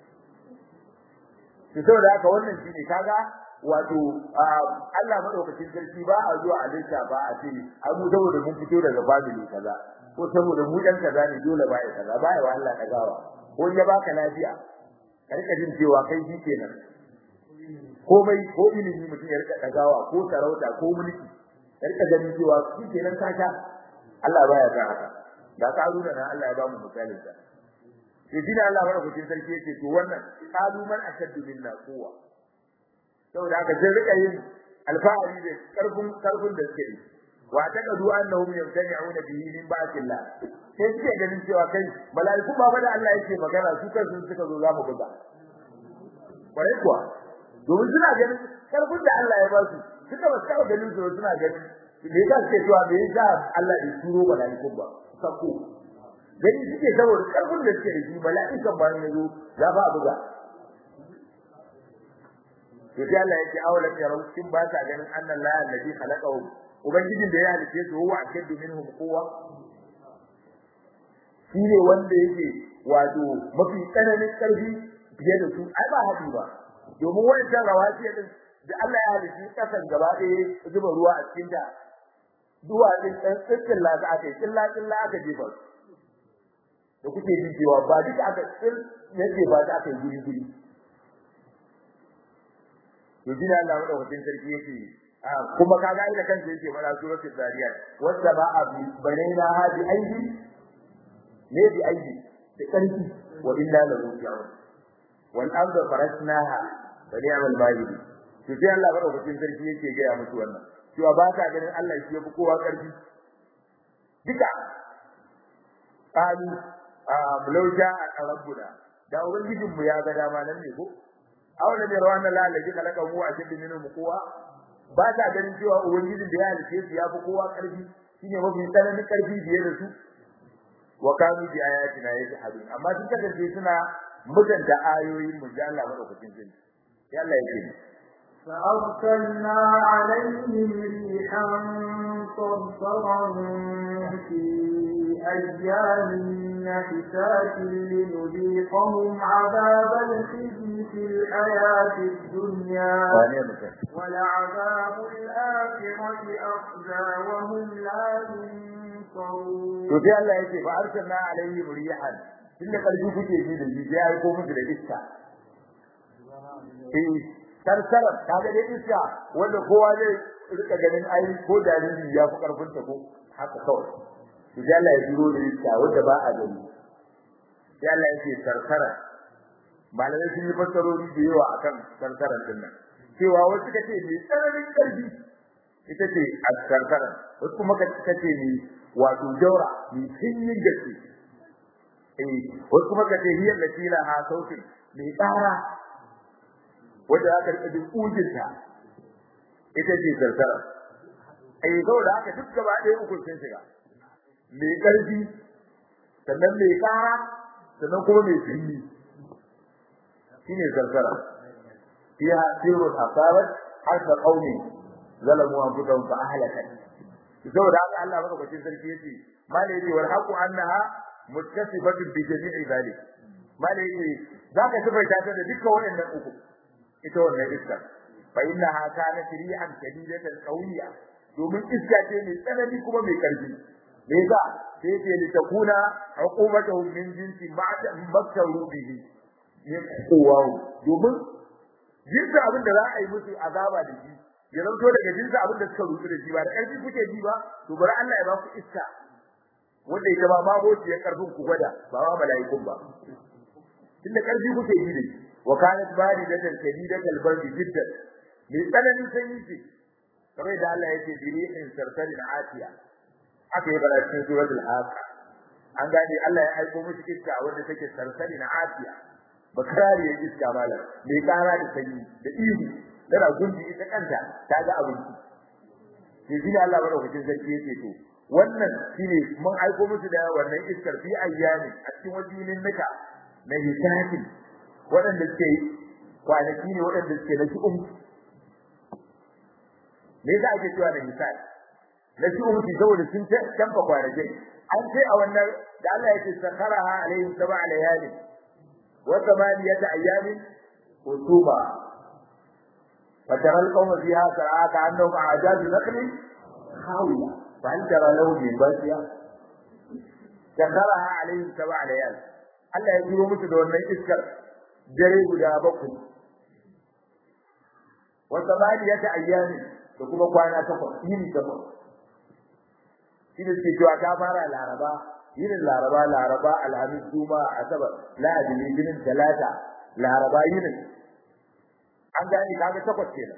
to saboda haka wannan shine kaga wato Allah madaukakin sarki ba a zuwa a lissa ba a ce ai mu saboda mun fito daga family kaza ko saboda mu dan kaza ne dole ba ya kaza ba ya wa Allah kagawa ko ya baka lafiya ka rika jin cewa kai shi kenan komai ko ilimi mutum ya rika dagawa ko sarauta ko mulki ya rika ganin cewa shi kenan ka sha Allah baya san haka da ka runa na Allah ya ba mu misalin sa to shi ne Allah madaukakin sarki yake to wannan qalu man ashaddu minna quwwa saboda haka sai rika yin alfahari da karfin karfin da suke yi wa taqadu annahum yamtani'una bihi min ba'dillah sai suke ganin cewa kai mala'iku ba da Allah yake magana su kansu suka zo za mu buga bare kuwa domin suna ganin karfin da Allah ya ba su suka ba su ganin su suna ganin me yasa suke cewa me yasa Allah ya turo mala'iku ba sako gani suke saboda karfin da suke da shi mala'ikan ba ne zo za ba buga to sai Allah yake awalan ya kin ba ta ganin annan la alladhi khalaqahu ubangijin da ya halice su huwa ashaddu minhum quwwa shine wanda yake wato mafi tsananin karfi fiye da su ai ba hadi ba domin wannan rawati din da Allah ya halice kasan gaba ɗaya zuba ruwa a cikin ta duwa din dan tsittin la za aka yi killa killa aka jefa da kuke ji cewa ba duka aka tsil yake ba da aka yi guri guri to dina Allah madaukakin sarki yake kuma kaga ida kansa yake fara suratul zariyat wanda ba a banaina hadi aidi ne bi aidi da karfi wa inna la ruji'un wal arda farasnaha wa ni'mal mahidi to sai Allah madaukakin sarki yake ga ya musu wannan cewa ba ka ganin Allah shi yafi kowa karfi duka qalu law ja'a rabbuna da ubangijinmu ya ga dama nan ne ko aula ne rawan Allah allazi khalaqa mu ashaddu minhum quwwa ba ta ganin cewa ubangijin da ya halice su yafi kowa karfi shine mafi tsananin karfi biye da su wa kanu bi ayatina yajhadun amma duk da dai suna mutanta ayoyin mu da Allah madaukakin sarki ya Allah yake فأرسلنا عليهم ريحا صرصرا في أيام نحسات لنذيقهم عذاب الخزي في الحياة الدنيا ولعذاب الآخرة أخزى وهم لا ينصرون to sai Allah yake fa arsalna alaihim rihan tunda karfi kuke ji da ji ya aiko musu da iska eh sarsarar kaga dai iska wanda kowa zai rika ganin ai ko jariri ya fi karfin ta ko haka kawai to sai Allah ya jiro da iska wanda ba a gani sai Allah yake sarsara malamai sun yi fassarori da yawa akan sarsarar din nan cewa wasu kace mai tsananin karfi ita ce as-sarsara wasu kuma kace ne wato jaura mai sanyin gaske eh wasu kuma kace hiyar latila ha sautin mai tsara wanda aka rika jin ujinta ita ce sarsara eh saboda haka duk gaba ɗaya uku sun shiga mai ƙarfi sannan mai ƙara sannan kuma mai sanyi shine sarsara fiha sirrun asabat harfa qaumi zalamu anfusahum fa ahlakat saboda haka Allah madaukakin sarki yace mala yace wal haqu annaha muttasifatun bi jami'i zalik mala yace zaka sifaita ta da dukkan waɗannan uku ita wannan iska fa innaha kanat rihan shadidatan qawiyya domin iska ce mai tsanani kuma mai karfi me yasa sai ce li takuna uqubatuhum min jinsi ma'taru bihi ne kowa domin jinsi abin da za a yi musu azaba da shi ya zanto daga jinsi abin da suka rutu da shi ba da ƙarfi kuke ji ba to bari Allah ya ba ku iska wanda ita ba ma boci ya karfin ku gwada ba ma mala'ikun ba tunda ƙarfi kuke ji da shi wa kanat baridatan shadidatal bardi jiddan mai tsananin sanyi ce kamar da Allah yake birihin sarsarin atiya aka yi bara cikin suratul haqa an gane Allah ya aiko musu iska wanda take sarsarin atiya bakarari ya iska malam mai kara da sanyi da ihu tana gunji ita kanta ta ga abinci sai shi Allah madaukakin sarki yake to wannan shine mun aiko musu da wannan iskar fi ayyami a cikin wajinin nika na hisabi waɗanda suke kwanaki ne waɗanda suke na shi'um me yasa ake cewa da hisabi na shi'um ki saboda sun tamfa kwanakin an ce a wannan da Allah yake sakaraha alaihim sab'a layali wa thamaniyata ayyamin hutuba فترى القوم فيها سرعى كأنهم أعجاز نخل خاوية فهل ترى لهم من باسية سخرها عليهم سبع ليال Allah ya jiro musu da wannan iskar dare guda bakwai wa samaniyata ayyami da kuma kwana takwas yini takwas shi da suke cewa ta fara laraba yinin laraba laraba alhamis juma'a asabar lahadi litinin talata laraba yinin an gane kaga takwas kenan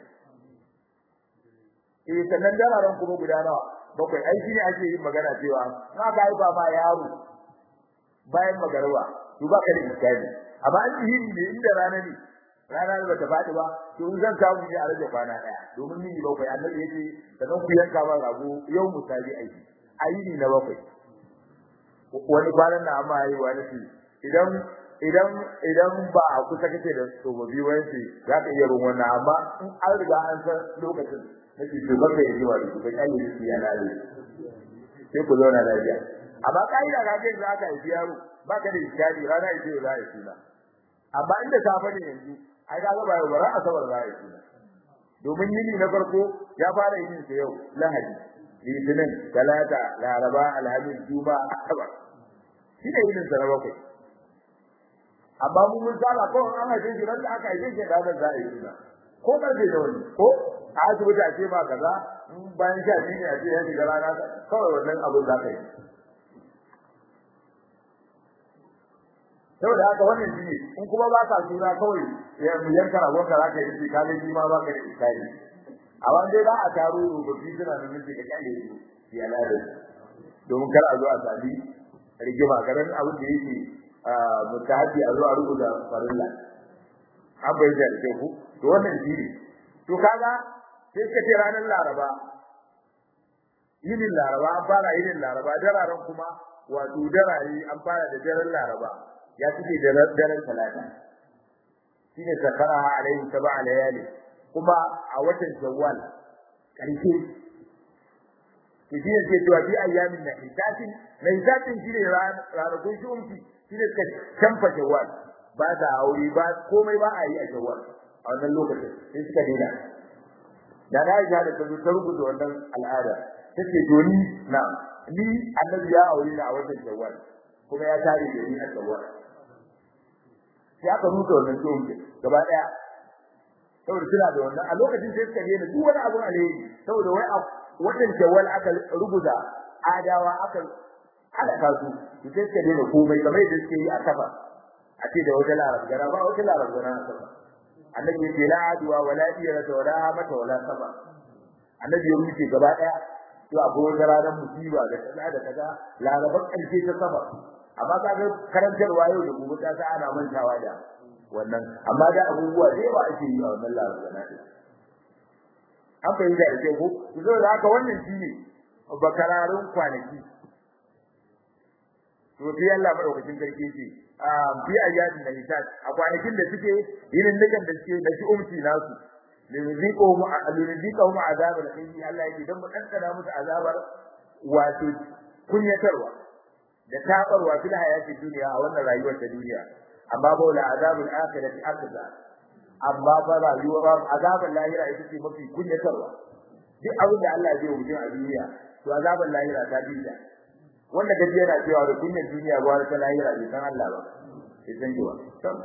eh sannan dararen kuma guda nawa bakwai ai shine ake yin magana cewa na ga ba ma yaro bayan magarwa to ba ka da iskani amma an yi ne inda rana ne rana ba ta fadi ba to in zan samu ne a rage kwana daya domin ni bakwai annabi yake sannan ku yanka ba rago yau musabi aiki ayi ni na bakwai wani kwanan na amma yi wani idan idan idan ba a kusa kake da tsofaffi wani za ka iya bin wannan amma in an riga an san lokacin nake to ba kai yi wa da ba kai yi ya lale sai ku zauna lafiya amma kaida ga kai za ka yi yaro ba ka da iskari rana ita za a yi suna amma inda safe ne yanzu ai ka ga ba yau bara asabar za a yi suna domin yini na farko ya fara yin sa yau lahadi litinin talata laraba alhamis juma'a asabar shi ne yinin sa na bakwai amma mun mun saba ko an haife shi ran da aka haife shi da za a yi suna ko karfe da wani ko a asibiti a ce ma kaza bayan sha biyu ne a ce ya shiga rana kawai wannan abin za ka yi saboda haka wannan shi ne in kuma ba ka suna kawai ya yanka ragon ka za ka yi shi ka ga shi ma ba ka da isari a wanda ba a taro rubutu suna da miji ka kyale su ya lada domin kar a zo a sami rigima garin abin da yake mutahabi a zo a rubuta farilla an bai da ku to wannan shi ne to kaga sai ka ce ranar laraba yinin laraba an fara yinin laraba dararen kuma wato darare an fara da daren laraba ya fice da daren talata shine sakara alaihi sab'a layali kuma a watan shawwal karshe to shi ne ke cewa bi ayyamin na hisatin na hisatin shi ne ranakun shi umki shi ne suka canfa shawwal ba da aure ba komai ba a yi a shawwal a wannan lokacin sai suka daina da na yi da ta zo ta rubuta wannan al'ada take to ni na ni annabi ya aure ni a watan shawwal kuma ya tare da ni a shawwal sai aka rubuta wannan tsohon gaba daya saboda suna da wannan a lokacin sai suka daina duk wani abu alheri saboda wai a watan shawwal aka rubuta adawa aka halaka su su sai suka daina komai kamar yadda suke yi a kafa a ce da wata larabgara ba wata larabgara a kafa annabi ya ce la adwa wala iyara wala mata wala saba annabi ya rubuce gaba daya to akwai wata ranar musiba da kaza da kaza larabar karshe ta saba amma kaga karantarwa yau da gobe ta sa ana mantawa da wannan amma da abubuwa da yawa ake yi a wannan larabgana din an fahimta da kyau ko zo da haka wannan shine bakararun kwanaki to sai Allah madaukakin sarki ce a bi ayyadin na hisab a kwanakin da suke irin dukan da suke da shi umci nasu liriziko mu liriziko mu azabar kai Allah yake dan mu dankana musu azabar wato kunyatarwa da tabarwa fil hayatid duniya a wannan rayuwar ta duniya amma ba wala azabul akhirati akbar amma ba rayuwar azabul lahira ita ce mafi kunyatarwa duk abin da Allah zai yi a duniya to azabul lahira ta dinda wanda gaji yana cewa da kunyar duniya ba ta lahira bai san Allah ba sai san jiwa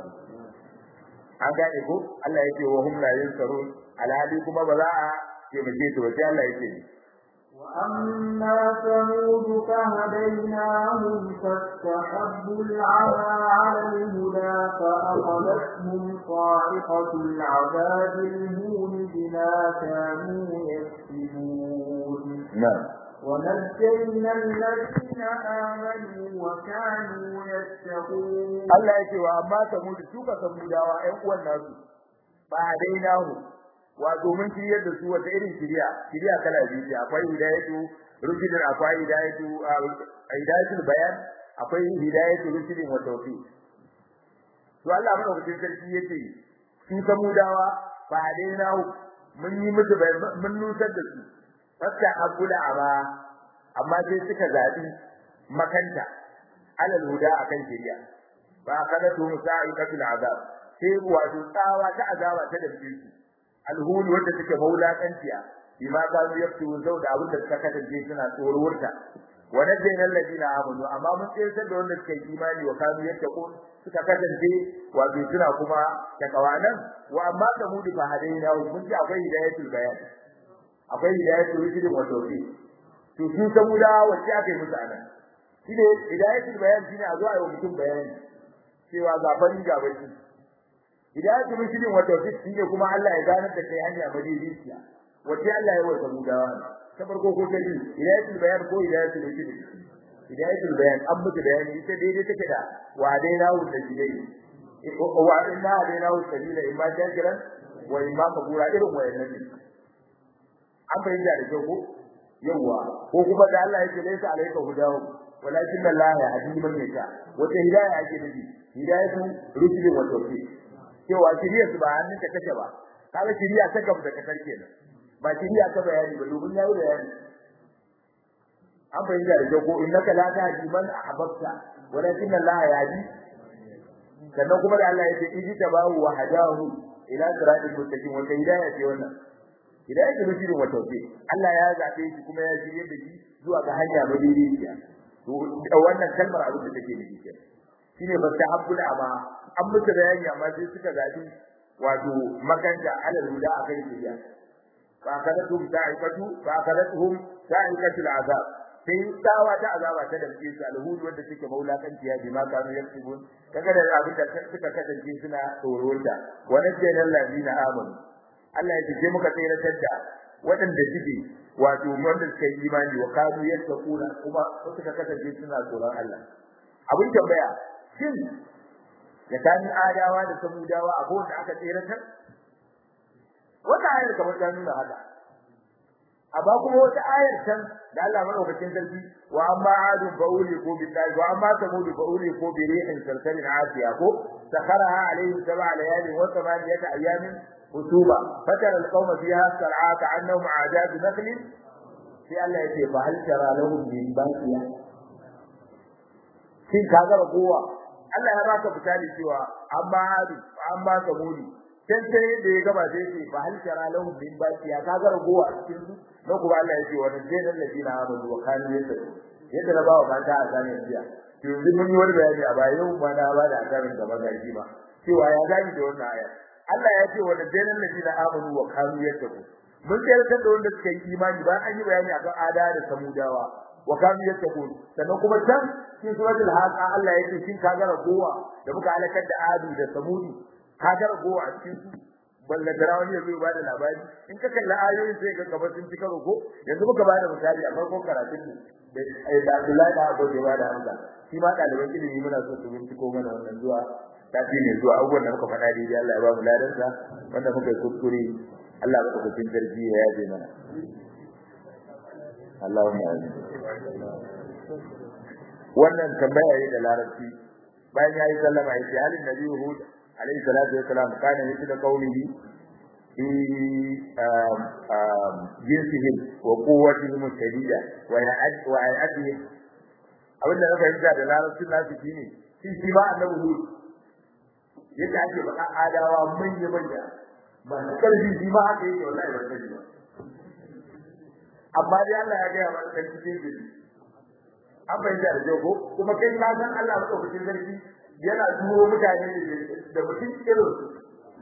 an gane ko Allah yake wa hum la yansarun alhali kuma ba za a taimake su ba sai Allah yake وأما ثمود فهديناهم فاستحبوا العمى على الهدى فأخذتهم صاعقة العذاب الهون بما كانوا يكسبون نعم ونجينا الذين آمنوا وكانوا يتقون Allah yake wa amma samudu suka samudawa ƴan uwan nasu ba dai nahu wato mun shiryar da su wata irin shiriya shiriya kala biyu ce akwai hidayatu rushidin akwai hidayatu hidayatul bayan akwai hidayatu rushidin wa tawfiq to Allah madaukakin sarki yace su samudawa ba dai nahu mun yi musu mun nusar da su fasta abula aba amma sai suka zabi makanta alal huda akan shiriya ba kada tu sa'iqatul azab sai wato tsawa ta azaba ta dace su alhul wanda take maulakanciya bima ka yaftu zau da abin da suka kasance suna tsorurta wa nadayna alladina amanu amma mun tsayar da wanda suka yi imani wa kanu yattaqun suka kasance wato suna kuma takawanan wa amma samudu fa hadaina mun ji akwai hidayatul bayan akwai hidayatul rusul wa tawfiq to su samuda wacce aka yi musu anan shine hidayatul bayan shine a zo a yi mutum bayani cewa ga fari ga baki hidayatul rusul wa tawfiq shine kuma Allah ya ganar da kai hanya madidiciya wacce Allah ya wasa mudawa ta farko ko ta biyu hidayatul bayan ko hidayatul rusul hidayatul bayan an mutu bayani ita daidai take da wa dai nawo da jidai wa inna dai nawo sabila imma shakiran wa imma kabura irin wayannan ne an bayyana da kyau ko yawa ko kuma da Allah yake laysa alayka hudahu walakin Allah ya hadi man yasha wata hidaya ake nufi hidayatu rusulin wa tawfiq cewa shiriya su ba hannunka take ba kaga shiriya ta gaba da kasar kenan ba shiriya ta bayani ba domin yayi bayani an bayyana da kyau ko innaka la tahdi man ahbabta walakin Allah ya hadi sannan kuma da Allah yake idi tabahu wa hadahu ila siratil mustaqim wata hidaya ce wannan hidayah da rushidin wa tawfiq Allah ya zabe shi kuma ya shirye da shi zuwa ga hanya madaidaiciya to wannan kalmar abin da take nufi kenan shine fastahabbul ama an mutu bayani amma sai suka zabi wato makanta alal huda akan shiriya fa kadatuhum ta'ikatu fa kadatuhum ta'ikatul azab sai tsawa ta azaba ta damke su alhudu wanda suke maulakanci ya bi ma kanu yaktubun kaga da abin da suka kasance suna tsorota wa najjana allazina amanu Allah ya ce muka tsiratar da waɗanda suke wato wanda suka yi imani wa kanu yattaquna kuma suka kasance suna tsoron Allah abin tambaya shin da tani adawa da samudawa a wanda aka tsiratar wata ayar kamar ta nuna haka amma kuma wata ayar can da Allah madaukakin sarki wa amma adu bauli ko billahi wa amma samudu bauli ko bi rihin sarsarin asiya ko sakharaha alaihim sab'a layalin wa thamaniyata ayamin hutuba fatara alqawma fiha sar'a ka'annahum a'jaz nakhlin sai Allah ya ce fa hal tara lahum min baqiya shin ka ga kowa Allah ya baka misali cewa amma hadu amma samudi sai sai da ya gaba sai ce fa hal tara lahum min baqiya ka ga kowa cikin su na kuma Allah ya ce wa najjal ladina amanu wa kanu yattaqun yadda na bawa mata a zanen jiya to yanzu mun yi wani bayani a baya yau ma na ba da asarin da magaji ba cewa ya gani da wannan aya Allah ya ce wa najjal ladina amanu wa kanu yattaqun mun tsayar da wanda suka yi imani ba an yi bayani akan ada da samudawa wa kanu yattaqun sannan kuma can cikin suratul haqa Allah ya ce shin ka ga ragowa da muka halakar da adu da samudi ka ga ragowa a cikin su balla da rawani ya zo ba da labari in ka kalla ayoyin sai ka gaba sun cika rogo yanzu muka ba da misali a farkon karatun mu da da Abdullahi da Abu Bakar da Hamza shi ma ɗaliban ilimi muna so su binciko mana wannan zuwa tafi ne zuwa abubuwan da muka faɗa dai Allah ya ba mu ladansa wanda muka yi kuskure Allah ba ku sarki ya yaje mana Allahumma amin wannan tambaya ne da larabci bayan yayi sallama yace halin nabi Hud alayhi salatu wa salam kana yake da qaulihi fi jinsihim wa quwwatihim shadida wa ya'ad wa ya'adihim abinda na fahimta da larabcin nasu shine shi shi ba annabi Hud yadda ake baka adawa manya manya ba karfi shi ma haka yake wallahi ba sani ba amma dai Allah ya ga mana kan cikin gidi an bayyana da jago kuma kai ka san Allah ba cikin sarki yana turo mutane da mutum irin su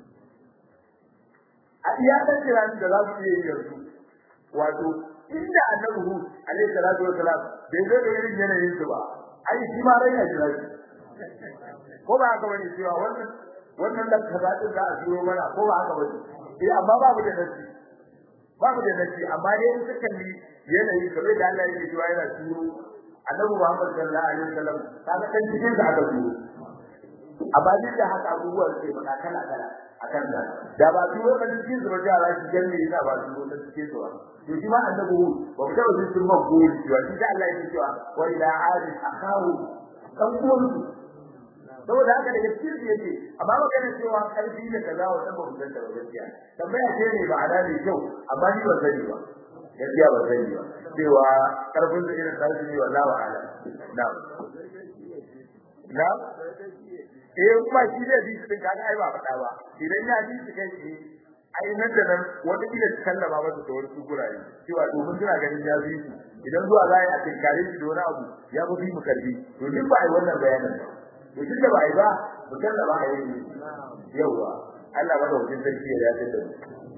a iya kan kiran da za su iya yi yanzu wato inda annabi hu alaihi salatu wa salam bai zo da irin yanayin su ba ai shi ma rai ya jira shi ko ba haka bane cewa wannan wannan da kaza din za a turo mana ko ba haka bane eh amma babu da nasi babu da nasi amma dai in suka yi yanayi kamar da Allah yake cewa yana turo annabi Muhammad sallallahu alaihi wasallam kaga kan cikin da aka turo amma duk da haka abubuwan sai faɗa kala kala akan da da ba turo kan cikin su ba da Allah shi janne yana ba turo kan cikin su ba to shi ma annabi ba mu taɓa jin sun ba gori cewa shi da Allah yake cewa wa ila adi akahu kan uwan saboda haka daga cikin su yake amma magana cewa karfi da kaza wannan ba mu san da gaskiya tambaya ce ne ba ada ne kyau amma ni ban sani ba gaskiya ban sani ba cewa karfin da irin karfi ne wallahi ala na'am na'am eh kuma shi da bi din kaga ai ba faɗa ba idan ya bi shi kai shi ai nan da nan wata kila ta sallama masa da wani gurare cewa domin suna ganin ya bi shi idan zuwa za a tinkare shi da wani abu ya fi mu karbi to duk ba ai wannan bayanin ba to duk da ba ai ba mutum da ba a yi yawa Allah bada wajen sarki ya dace da mu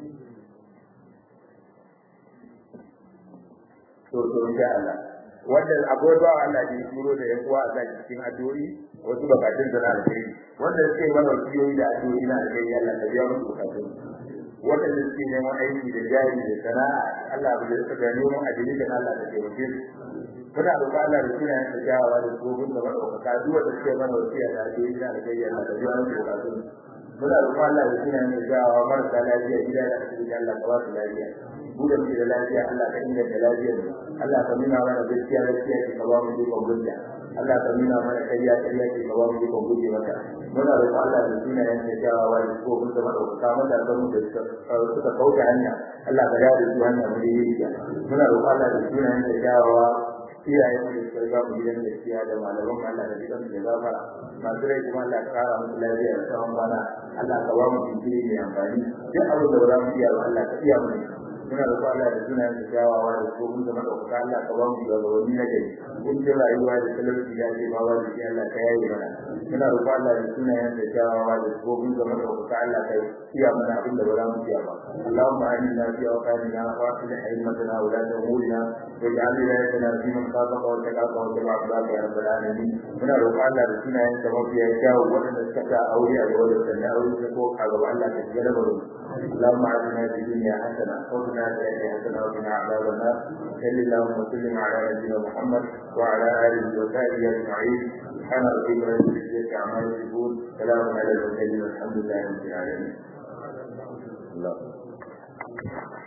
to to insha Allah wanda abuwa ba Allah ya turo da yan uwa a cikin addu'o'i wasu bakatun da na alheri wanda suke mana wasiyoyi da addu'o'i na alheri Allah ya biya musu bukatun wanda suke neman aiki da jari da sana'a Allah ya rika da neman adili da Allah da taimake su muna roƙon Allah da sunayen da kyawawa da gobin da madaukaka duk wanda suke mana wasiya da addu'o'i na alheri Allah ya biya musu bukatun muna roƙon Allah da sunayen da kyawawa marasa lafiya gida da asibiti Allah ka ba su lafiya mu da muke da lafiya Allah ka inganta lafiyar mu Allah ka nuna mana gaskiya gaskiya ke ka ba mu ikon gunja Allah ka nuna mana kariya kariya ke ka ba mu ikon guje mata muna roƙon Allah da sunayen da kyawawa da ko mun zama da kuka mata da mu da suka kauta hanya Allah ka dawo da su hanya mu da yi muna roƙon Allah da sunayen da kyawawa iyayen mu da suka riga mu gidan gaskiya da malaman mu Allah da gidan da gafara masu rai kuma Allah ka kara musu lafiya da tsawon kwana Allah ka ba mu jinkiri mai amfani duk abin da ba za mu iya ba Allah ka iya mu muna da Allah da sunayen da kyawawa da ko mun zama da kuka Allah ka ba mu da wani na gari kun ji rayuwa da talauci ya ce ma wani shi Allah ka yaye mana muna da Allah da sunayen da kyawawa da ko mun zama da kuka Allah ka iya mana abin da ba za mu iya ba Allahumma aminna fi awqatina wa aslih haymatana wa la tuhulna waj'al wilayatana fi man khafaka wa taqaka wa tabaaka ya rabbal alamin muna da Allah da sunayen da mafiya kyawu wanda suka ta aure a gaba da sannan aure ko a gaba Allah ka shiga da baro اللهم اعطنا في الدنيا حسنه وقنا عذاب حسنه وقنا عذاب النار صل اللهم وسلم على نبينا محمد وعلى اله وصحبه اجمعين سبحان ربك رب العزه عما يصفون سلام على المرسلين والحمد لله رب العالمين الله